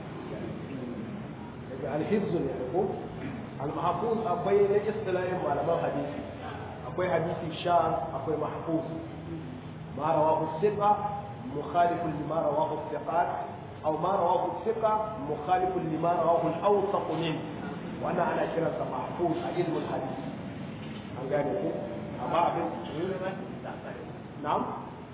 daga alhifzu ne ko al-mahfuz akwai na istilahin malaman hadisi akwai hadisi sha akwai mahfuz ma rawahu thiqa mukhalifun lima rawahu thiqat aw ma rawahu thiqa mukhalifun lima rawahu al-awsaq min wannan ana kiransa mahfuz a ilmul hadisi an gane ko amma abin na'am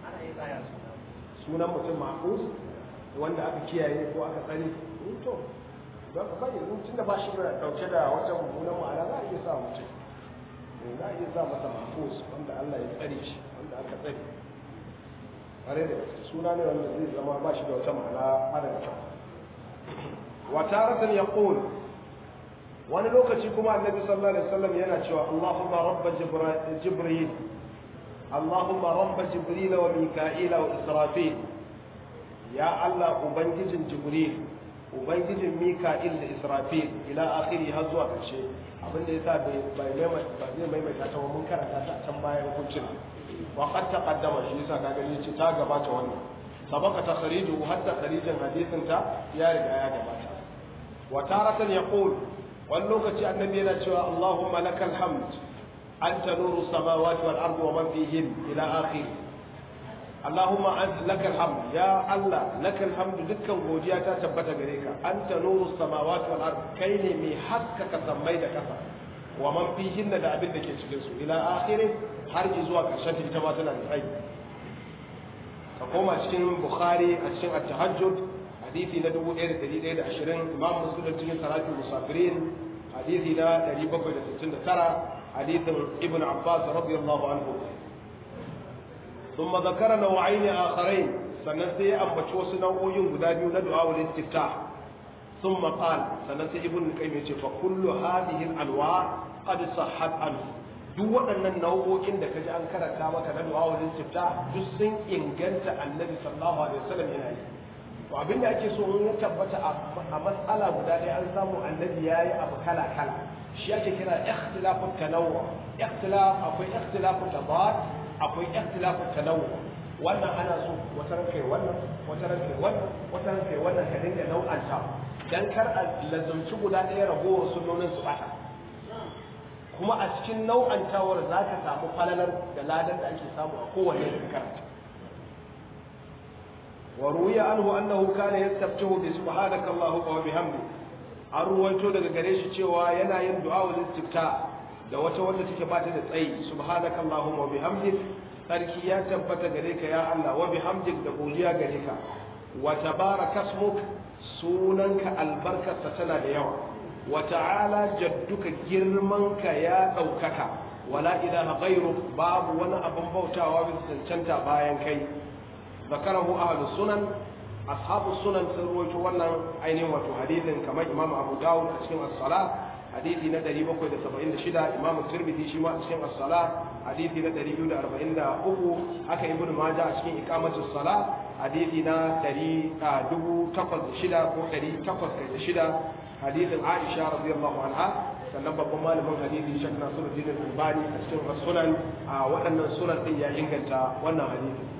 sunan mutum mahfuz wanda aka kiyaye ko aka tsare to don ka bari tun da ba shi da dauke da wata mummunan ma'ana za a iya sa mutum za a iya sa masa mahfuz wanda Allah ya tsare shi wanda aka tsare kare da suna ne wanda zai zama ba shi da wata ma'ana mara da kyau wa taratan yaqul wani lokaci kuma annabi sallallahu alaihi wasallam yana cewa Allahumma rabb jibril Allahumma rabb jibril wa mika'il wa israfil ya Allah ubangijin jibril ubangijin mika'il da israfil ila akhiri har zuwa karshe abin da yasa bai bai ba zai maimaita ta mun karanta ta a can bayan hukuncin wa qad taqaddama shi yasa ka gani ce ta gabata wannan sabaka takhrijuhu hatta kharijin hadisin ta ya riga ya gabata wa taratan yaqul wani lokaci annabi yana cewa Allahumma lakal hamd anta nuru samawati wal ardi wa man fihin ila akhir Allahumma anta lakal hamd ya Allah lakal hamd dukkan godiya ta tabbata gare ka anta nuru samawati wal ardi kai ne mai haskaka sammai da kasa wa man fihin da abin da ke cikin su ila akhir har zuwa karshen ita ma tana da tsayi ka koma cikin Bukhari a cikin at-tahajjud hadisi na 1120 imam muslim cikin salatul musafirin hadisi na 769 hadisin ibn abbas radiyallahu anhu ثم ذكر نوعين آخرين sannan sai ya ambaci wasu nau'o'in guda biyu na du'a wal istiftah ثم قال sannan sai ibn qayyim ya ce fa kullu hadhihi al anwa qad sahhat anhu duk waɗannan nau'o'in da kaji an karanta maka na du'a wal istiftah duk sun inganta annabi sallallahu alaihi wasallam yana yi to abin da ake so in ya tabbata a matsala guda ɗaya an samu annabi ya yi abu kala kala shi ake kira ikhtilafu tanawwu ikhtilaf akwai ikhtilafu tabad akwai ikhtilafu tanawwu wannan ana so wata ran kai wannan wata ran kai wannan wata ran kai wannan ka dinga nau'anta dan kar a lazumci guda ɗaya ragowar sunnonin su bata kuma a cikin nau'antawar za ka samu falalar da ladan da ake samu a kowanne karanta وروي عنه أنه كان يستفتح بسبحانك اللهم وبحمدك an ruwaito daga gare shi cewa yana yin du'a wa istifta da wata wanda take ba ta da tsayi subhanaka allahumma wa bihamdik sarki ya tabbata gare ka ya Allah wa bihamdik da godiya gare ka wa tabaraka ismuk sunanka albarkarsa tana da yawa wa ta'ala jadduka girmanka ya daukaka wala ilaha ghayruk babu wani abin bautawa bisa cancanta bayan kai ذكره أهل السنن أصحاب السنن سرويت ولن أين وتو حديث كما إمام أبو داود أسكن الصلاة حديث ندري بكو إذا سبعين شدة إمام الترمذي شما أسكن الصلاة حديث ندري يود أربعين دا أبو هكا ابن ماجه أسكن إقامة الصلاة حديث ندري دبو تقص شدة أو دري تقص شدة حديث عائشة رضي الله عنها sannan babban malamin hadisi shek nasiruddin al-albani a cikin sunan a waɗannan sunan din ya inganta wannan hadisi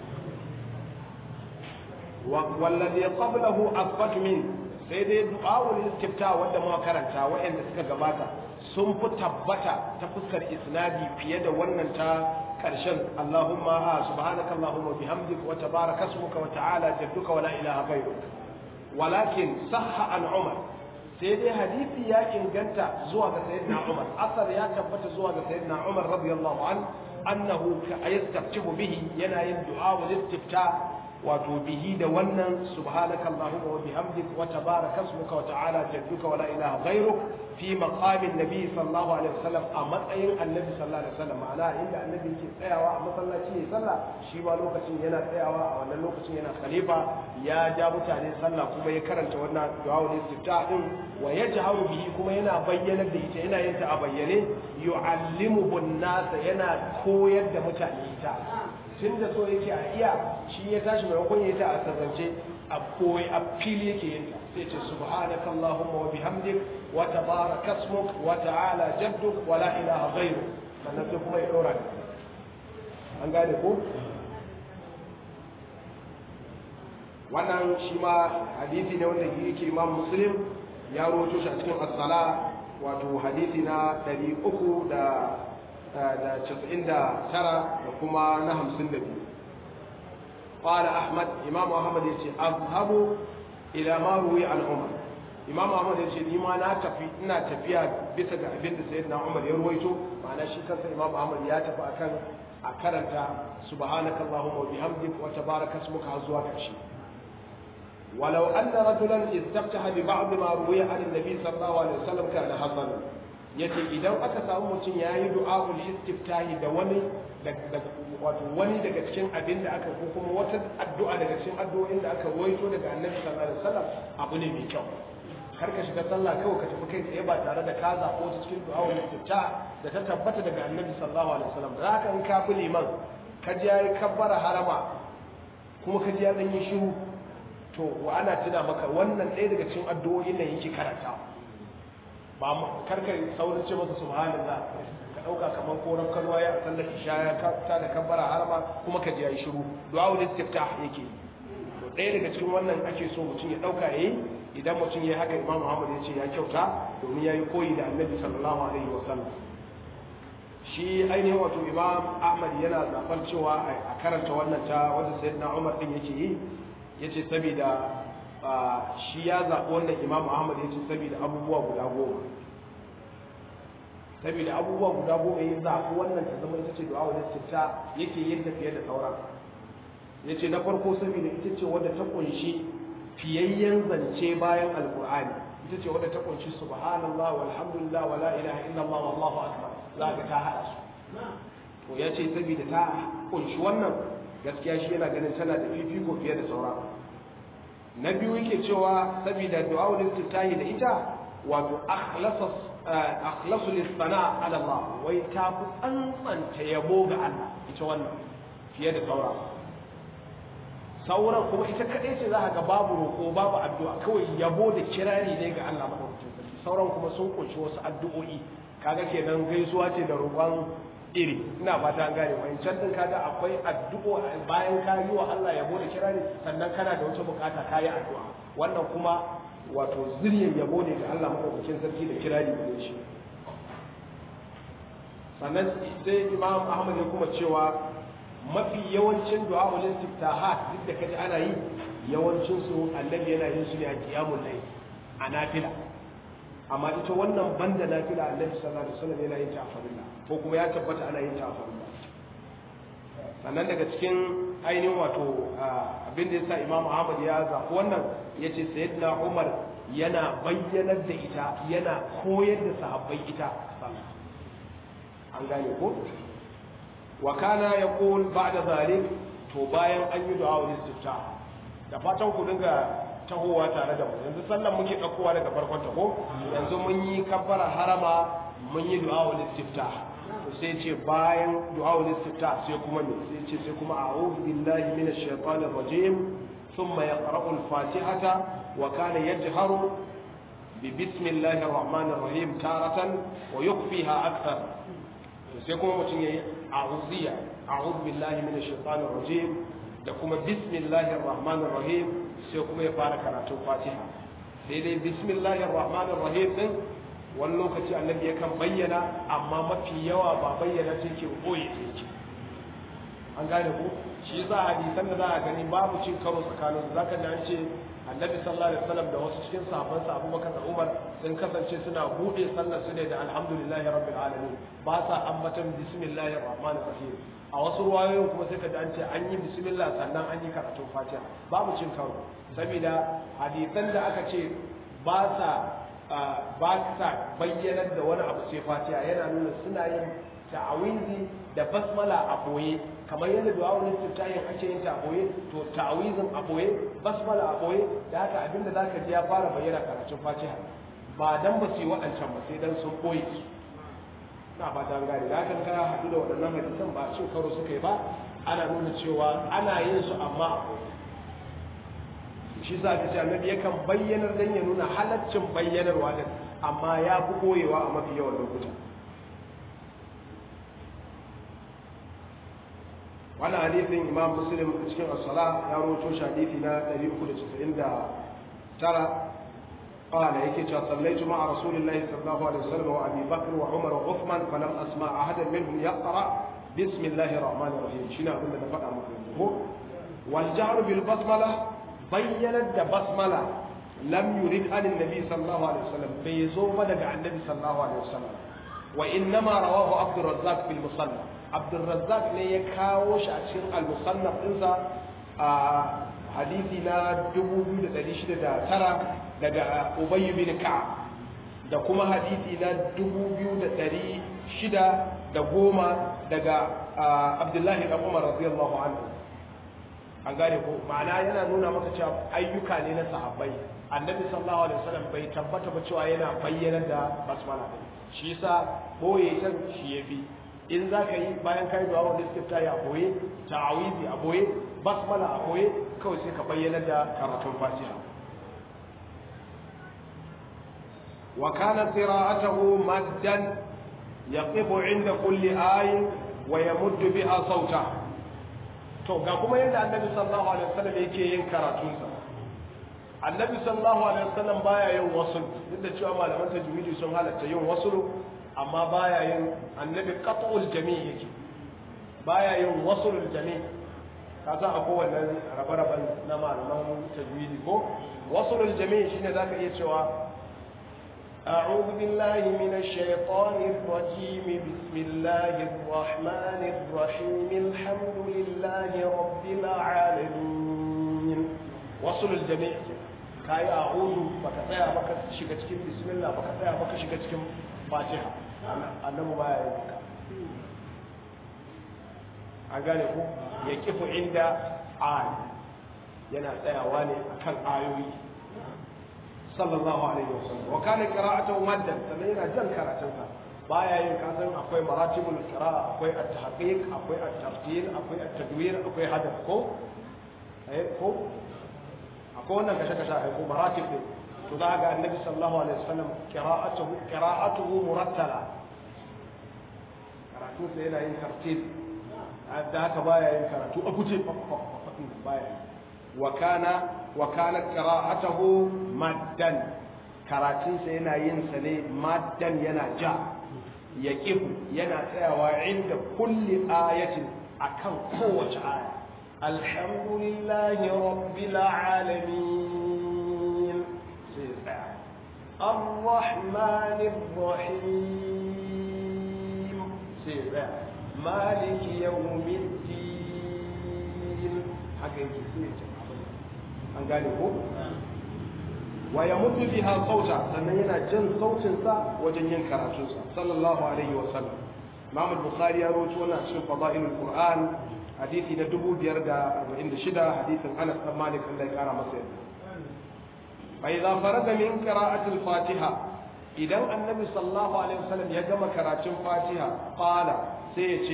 والذي قبله أثبت من sai dai du'a'ul istifta wanda muka karanta waɗanda suka gabata sun fi tabbata ta fuskar isnadi fiye da wannan ta karshen Allahumma ha subhanaka Allahumma bihamdika wa tabaraka ismuka wa ta'ala jadduka wa la ilaha ghayruk walakin sahha an Umar sai dai hadisi ya inganta zuwa ga sayyidina Umar asar ya tabbata zuwa ga sayyidina Umar radiyallahu an annahu ka yastaftihu bihi yana yin du'a wa istifta wato bihi da wannan subhanaka allahumma wa bihamdik wa tabaraka ismuka wa ta'ala jadduka wa la ilaha ghayruk fi maqamin nabi sallallahu alaihi wasallam a matsayin annabi sallallahu alaihi wasallam ma'ana inda annabi yake tsayawa a masallaci ya sallah shi ma lokacin yana tsayawa a wannan lokacin yana khalifa ya ja mutane sallah kuma ya karanta wannan du'a wa istifta din wa yajharu bihi kuma yana bayyana da ita yana yin ta a bayyane yu'allimuhu an-nas yana koyar da mutane ita tun da so yake a iya shi ya tashi maimakon ya ta a sarrance a koyi a fili yake yin sai ce subhanaka allahumma wa bihamdik wa tabaraka ismuk wa ta'ala jadduk wa la ilaha ghayruk sannan sai kuma ya dora an gane ko wannan shi ma hadisi ne wanda yake imam muslim ya rawaito shi a cikin as-sala wato hadisi na 300 da da casa'in da tara da kuma na hamsin da biyu ƙwada ahmad imam ahmad ya ce azhabu ila ma ruwi an umar imam ahmad ya ce ni ma na tafi ina tafiya bisa ga abin da sayyidina umar ya ruwaito ma'ana shi kansa imam ahmad ya tafi akan a karanta subhanaka allahumma wa bihamdik wa tabaraka ismuka har zuwa ƙarshe ولو أن رجلا استفتح ببعض ما روي عن النبي صلى الله عليه وسلم كان حسنا yace idan aka samu mutum ya yi du'a'ul istiftahi da wani wato wani daga cikin abin da aka ko kuma wata addu'a daga cikin addu'o'in da aka ruwaito daga annabi sallallahu alaihi wasallam abu ne mai kyau kar ka shiga sallah kawai ka tafi kai tsaye ba tare da ka zaɓo ta cikin du'a'ul istiftah da ta tabbata daga annabi sallallahu alaihi wasallam da haka in ka bi liman ka ji yayi kabbara harama kuma ka ji ya dan yi shiru to wa ana tuna maka wannan ɗaya daga cikin addu'o'in nan yake karanta ba karka saurin ce masa subhanallah ka dauka kamar koran kalwa ya sallar isha ya ta da kabbara harama kuma ka ji yayi shiru du'a ul istiftah yake to ɗaya daga cikin wannan ake so mutum ya dauka yayi idan mutum yayi haka Imam Muhammad ya ce ya kyauta domin yayi koyi da Annabi sallallahu alaihi wa sallam shi ainihin wato Imam Ahmad yana zaɓar cewa a karanta wannan ta wanda Sayyidina Umar din yake yi yace saboda shi ya zaɓi wannan imam ahmad ya ce saboda abubuwa guda goma saboda abubuwa guda goma ya zaɓi wannan ta zama ita ce du'a wadda ta yake yin ta fiye da sauran ya ce na farko saboda ita ce wadda ta kunshi fiyayyen zance bayan alkur'ani ita ce wadda ta kunshi subhanallah walhamdulillah wa la ilaha illallah wallahu akbar za ga ta haɗa su to ya ce saboda ta kunshi wannan gaskiya shi yana ganin tana da fifiko fiye da sauran na biyu yake cewa saboda du'a'ul istiftahi da ita wato akhlasu lis-sana ala Allah wai ta fi tsantsanta yabo ga Allah ita wannan fiye da saura sauran kuma ita kadai ce za ga babu roƙo babu addu'a kawai yabo da kirari ne ga Allah madaukakin sarki sauran kuma sun kunshi wasu addu'o'i kaga kenan gaisuwa ce da roƙon iri ina fata an gane wancan din kaga akwai addu'o bayan ka yi wa Allah yabo da kirari sannan kana da wata bukata ka yi addu'a wannan kuma wato zuriyar yabo ne ga Allah madaukakin sarki da kirari da shi sannan sai Imam Ahmad ya kuma cewa mafi yawancin du'a ul istiftahat duk da kaji ana yi yawancin su annabi yana yin su ne a qiyamul layl a nafila amma ita wannan banda nafila annabi sallallahu alaihi wasallam yana yin ta a farilla ko kuma ya tabbata ana yin ta a farilla sannan daga cikin ainihin wato abin da yasa Imam Ahmad ya zaɓi wannan yace Sayyidina Umar yana bayyanar da ita yana koyar da sahabbai ita an gane ko wa kana yaqul ba'da zalik to bayan an yi du'a wal istiftah da fatan ku dinga tahowa tare da mu yanzu sallan muke ɗaukowa daga farkon ta ko yanzu mun yi kabbara harama mun yi du'a wal istiftah to sai ce bayan du'a wal istiftah sai kuma me sai ce sai kuma a'udhu billahi minash shaitanir rajim thumma yaqra'u al-fatihata wa kana yajharu bi bismillahir rahmanir rahim taratan wa yukhfiha akthar to sai kuma mutum yayi a'udhiya a'udhu billahi minash shaitanir rajim da kuma bismillahir rahmanir rahim sai kuma ya fara karatun fatiha sai dai bismillahir rahmanir rahim din wani lokaci annabi yakan bayyana amma mafi yawa ba bayyana ce ke boye ce an gane ko shi yasa hadisan da za a gani babu cin karo tsakanin su zaka ji an ce annabi sallallahu alaihi wasallam da wasu cikin sahabban sa Abubakar da Umar sun kasance suna bude sallar su ne da alhamdulillahi rabbil alamin ba sa ambatan bismillahir rahmanir rahim a wasu ruwayoyin kuma sai ka ji an ce an yi bismillah sannan an yi karatun fatiha babu cin karo saboda hadisan da aka ce ba sa ba sa bayyanar da wani abu sai fatiha yana nuna suna yin ta'awizi da basmala a boye kamar yadda du'a wani tiftahin ake yin ta a boye to ta'awizin a boye basmala a boye da haka abinda zaka ji ya fara bayyana karatun fatiha ba dan ba su yi waɗancan ba sai dan sun boye su na ba ta gane da haka ka haɗu da waɗannan hadisan ba cin karo suka yi ba ana nuna cewa ana yin su amma a boye shi sa ta ce annabi yakan bayyanar dan ya nuna halaccin bayyanarwa din amma ya fi koyewa a mafi yawan lokuta wannan hadisin imam muslim a cikin as-sala ya rawaito shi hadisi na 399 قال يكي صليت مع رسول الله صلى الله عليه وسلم وابي بكر وعمر وعثمان فلم اسمع احدا منهم يقرا بسم الله الرحمن الرحيم شنو اقول لك فدا والجهر بالبسمله bayyanar da basmala lam yurid an annabi sallallahu alaihi wasallam bai zo ba daga annabi sallallahu alaihi wasallam wa innama rawahu abdurrazzaq bil musannaf abdurrazzaq ne ya kawo shi a cikin al musannaf dinsa a hadisi na 2609 daga ubay bin ka'ab da kuma hadisi na 2610 daga abdullahi ibn umar radiyallahu anhu an gane ko ma'ana yana nuna maka cewa ayyuka ne na sahabbai annabi sallallahu alaihi wasallam bai tabbata ba cewa yana bayyana da basmala din shi yasa boye can shi yafi in za ka yi bayan kai du'a wanda istifta ya boye ta'awizi a boye basmala a boye kawai sai ka bayyana da karatun fatiha wa kana qira'atuhu maddan yaqifu 'inda kulli ayin wa yamuddu biha sawtahu to ga kuma yadda annabi sallallahu alaihi wasallam yake yin karatunsa annabi sallallahu alaihi wasallam baya yin wasul duk da cewa malaman tajwidi sun halatta yin wasul amma baya yin annabi qat'ul jami' yake baya yin wasulul jami' ka san akwai wannan rabe-raben na malaman tajwidi ko wasulul jami' shine zaka iya cewa أعوذ بالله من الشيطان الرجيم بسم الله الرحمن الرحيم الحمد لله رب العالمين وصل الجميع كاي أعوذ بك تسيا بك شيكا cikin بسم الله بك تسيا بك شيكا cikin فاتحة annabi baya yin haka an gane ku ya kifu inda ayi yana tsayawa ne akan ayoyi sallallahu alaihi wasallam wa kana qira'atuhu maddan sannan yana jan karatunsa baya yin kasan akwai maratibul qira'a akwai at-tahqiq akwai at-tartil akwai at-tadwir akwai hadaf ko eh ko akwai wannan kashe kashe ai ko maratib ne to za ga annabi sallallahu alaihi wasallam qira'atuhu qira'atuhu murattala karatu sai yana yin tartil da haka baya yin karatu a guje baya yi wa kana wa kana qira'atuhu maddan karatunsa yana yin sa ne maddan yana ja ya yana tsayawa inda kulli ayatin akan kowace aya alhamdulillahi rabbil alamin sai tsaya الرحمن الرحيم سيبا مالك يوم الدين حقيقي سيبا an gane ko wa ya mutu biha sauta sannan yana jan sautinsa wajen yin karatunsa sallallahu alaihi wa sallam Imam al-Bukhari ya rawaito wannan cikin fadailul Qur'an hadisi na 546 hadisin Anas bin Malik Allah ya kara masa yadda fa idza faraga min qira'ati al-Fatiha idan annabi sallallahu alaihi wasallam ya gama karatun Fatiha qala sai ya ce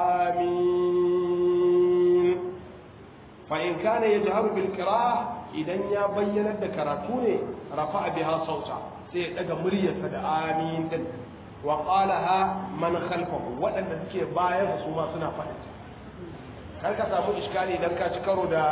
amin fa in kana yajharu bil qira'ah idan ya bayyanar da karatu ne rafa biha sauta sai ya daga muryarsa da amin din wa qalaha man khalfahu wadanda suke bayan su ma suna faɗi kar ka samu iskali idan ka ci karo da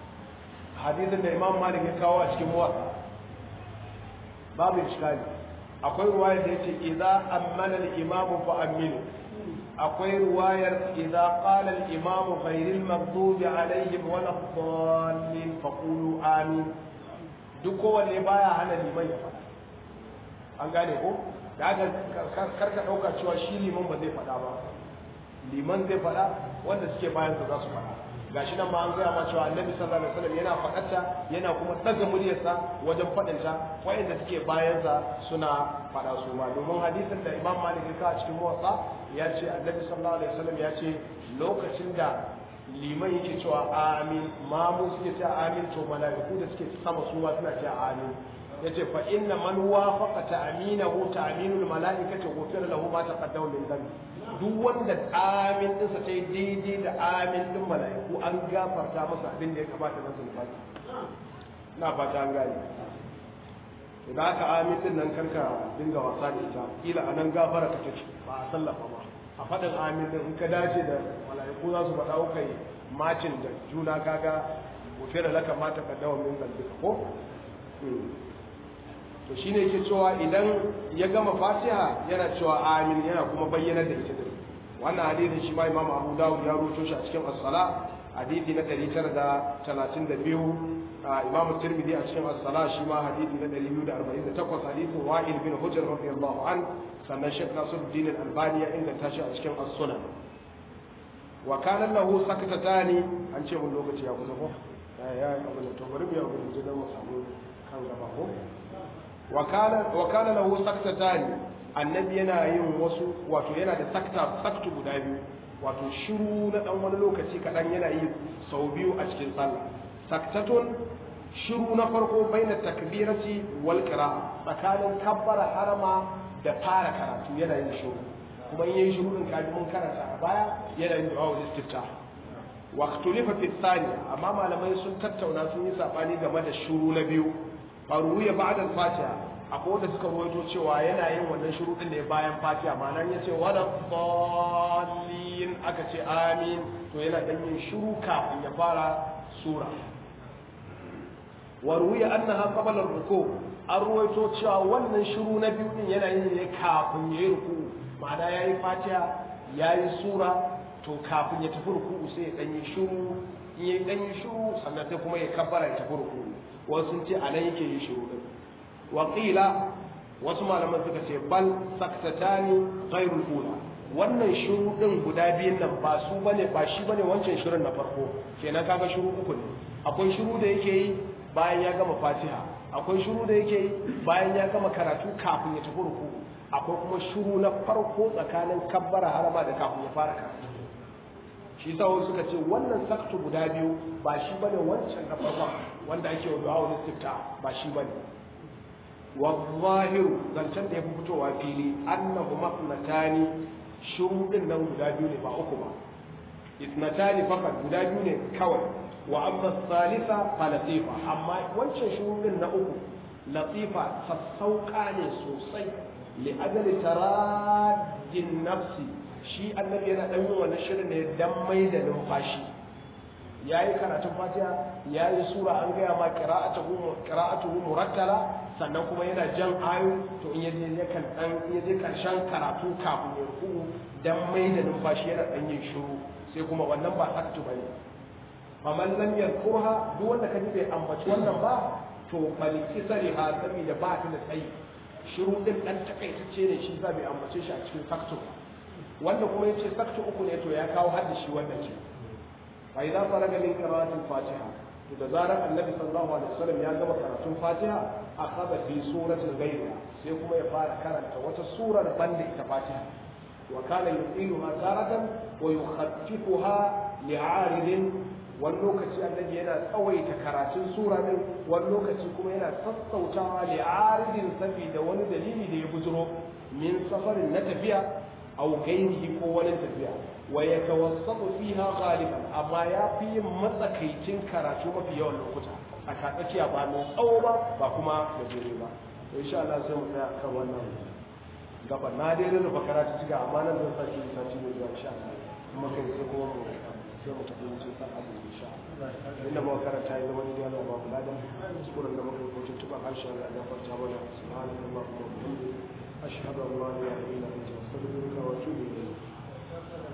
hadisin da Imam Malik ya kawo a cikin muwatta babu iskali akwai ruwayar da yace idza ammana al-imamu fa aminu akwai ruwayar idza qala al-imamu ghayril maghdubi alaihim wa dhalin faqulu amin duk kowanne baya hana liman ya faɗa an gane ko da haka karka ɗauka cewa shi liman ba zai faɗa ba liman zai faɗa wanda suke bayan za su faɗa gashi nan ma an gaya ma cewa annabi sallallahu alaihi wasallam yana faɗarta yana kuma ɗaga muryarsa wajen faɗinta wayanda suke bayansa suna faɗa su ma domin hadisin da imam malik ya kawo cikin muwatta ya ce annabi sallallahu alaihi wasallam ya ce lokacin da liman yake cewa amin mamu suke cewa amin to mala'iku da suke sama su ma suna cewa amin yace fa inna man wafaqa ta'minahu ta'minul mala'ikati ghufira lahu ma taqaddama min dhanbi duk wanda amin din sa tai daidai da amin din mala'iku an gafarta masa abin da ya kamata na zulfati na fata an gane to da haka amin din nan karka dinga wasa da ita kila anan gafara ka take ba a sallafa ba a faɗin amin din in ka dace da mala'iku za su faɗa kai macin da juna kaga ghufira laka ma taqaddama min dhanbi ko to shine yake cewa idan ya gama fatiha yana cewa amin yana kuma bayyana da ita din wannan hadisin shi ma imam abu dawud ya rubuto shi a cikin as-sala hadisi na 932 imam tirmidhi a cikin as-sala shi ma hadisi na 248 hadisin wa'il bin hujr radiyallahu an sannan shaykh nasiruddin al-albani ya inganta shi a cikin as-sunan wa kana lahu sakatatani an ce mun lokaci ya kusa ko ya abu to bari mu ya gudu da mu samu kan gaba ko wa kana lahu saktatani annabi yana yin wasu wato yana da sakta saktu guda biyu wato shiru na dan wani lokaci kadan yana yi sau biyu a cikin sallah saktatun shiru na farko baina takbirati wal qira'a tsakanin kabbara harama da fara karatu yana yin shiru kuma in yayin shiru din kaji mun karanta a baya yana yin du'a wal istifta wa ikhtulifa fi thaniya amma malamai sun tattauna sun yi sabani game da shiru na biyu faruya ba'da al-fatiha akwai wanda suka rawaito cewa yana yin wannan shuruɗin ne bayan fatiha ma'anar ya ce wala dallin aka ce amin to yana dan yin shuru kafin ya fara sura wa ruwiya annaha qabla ar-ruku an ruwaito cewa wannan shuru na biyu din yana yin ne kafin ya yi ruku ma'ana yayi fatiha yayi sura to kafin ya tafi ruku sai ya dan yi shuru in ya dan yi shuru sannan sai kuma ya kabbara ya tafi ruku wasu sun ce anan yake yin shuru din waƙila wasu malaman suka ce bal saktatani ghairul ula wannan shiru din guda biyun nan ba su bane ba shi bane wancan shirin na farko kenan kaga shiru uku ne akwai shiru da yake yi bayan ya gama fatiha akwai shiru da yake yi bayan ya gama karatu kafin ya tafi ruku akwai kuma shiru na farko tsakanin kabbara harama da kafin ya fara karatu shi sa wasu suka ce wannan saktu guda biyu ba shi bane wancan na farkon wanda ake wa du'a istifta ba shi bane والظاهر zancen da ya fi fitowa fili annahu mafnatani shurudin nan guda biyu ne ba uku ba isnatani fakat guda biyu ne kawai wa amma salisa fa latifa amma wancan shurudin na uku latifa sassauka ne sosai li ajali taradin nafsi shi annabi yana dan yin wannan shirin ne dan mai da numfashi yayi karatun fatiha yayi sura an gaya ma qira'atuhu qira'atuhu murattala sannan kuma yana jan ayo to in yaje ya kan dan yaje karshen karatu kafin ya ruku dan mai da numfashi yana dan yin shiru sai kuma wannan ba saktu bane faman lam yadhkurha duk wanda kaji bai ambaci wannan ba to bal kisari ha saboda ba ta da tsayi shiru din dan takaitacce ne shi za bai ambace shi a cikin saktu wanda kuma yace saktu uku ne to ya kawo hadda shi wannan ce fa idan faraga min qira'atil fatiha to da zarar annabi sallallahu alaihi wasallam ya gama karatun fatiha akhadha fi suratil ghayra sai kuma ya fara karanta wata surar banda ita fatiha wa kana yuqiluha taratan wa yukhaffifuha li'aridin wani lokaci annabi yana tsawaita karatun sura din wani lokaci kuma yana sassautawa li'aridin saboda wani dalili da ya bujiro min safarin na tafiya aw gairihi ko wani tafiya wa yatawassatu fiha ghaliban amma ya fi yin matsakaicin karatu mafi yawan lokuta a tsakiya ba mai tsawo ba ba kuma gajere ba to insha Allah sai mu tsaya kan wannan gaba na dai da rufa karatu ciga amma nan zan sake yi sati mai zuwa insha Allah kuma kai sai kuma mu sai mu tafi sai san abu insha Allah inda mu karanta ya zama ne Allah ba mu ladan sukuran da muka yi ko tuntuban harshen da ya farta mana subhanallahi wa bihamdihi ashhadu an la ilaha illa anta astaghfiruka wa atubu ilayk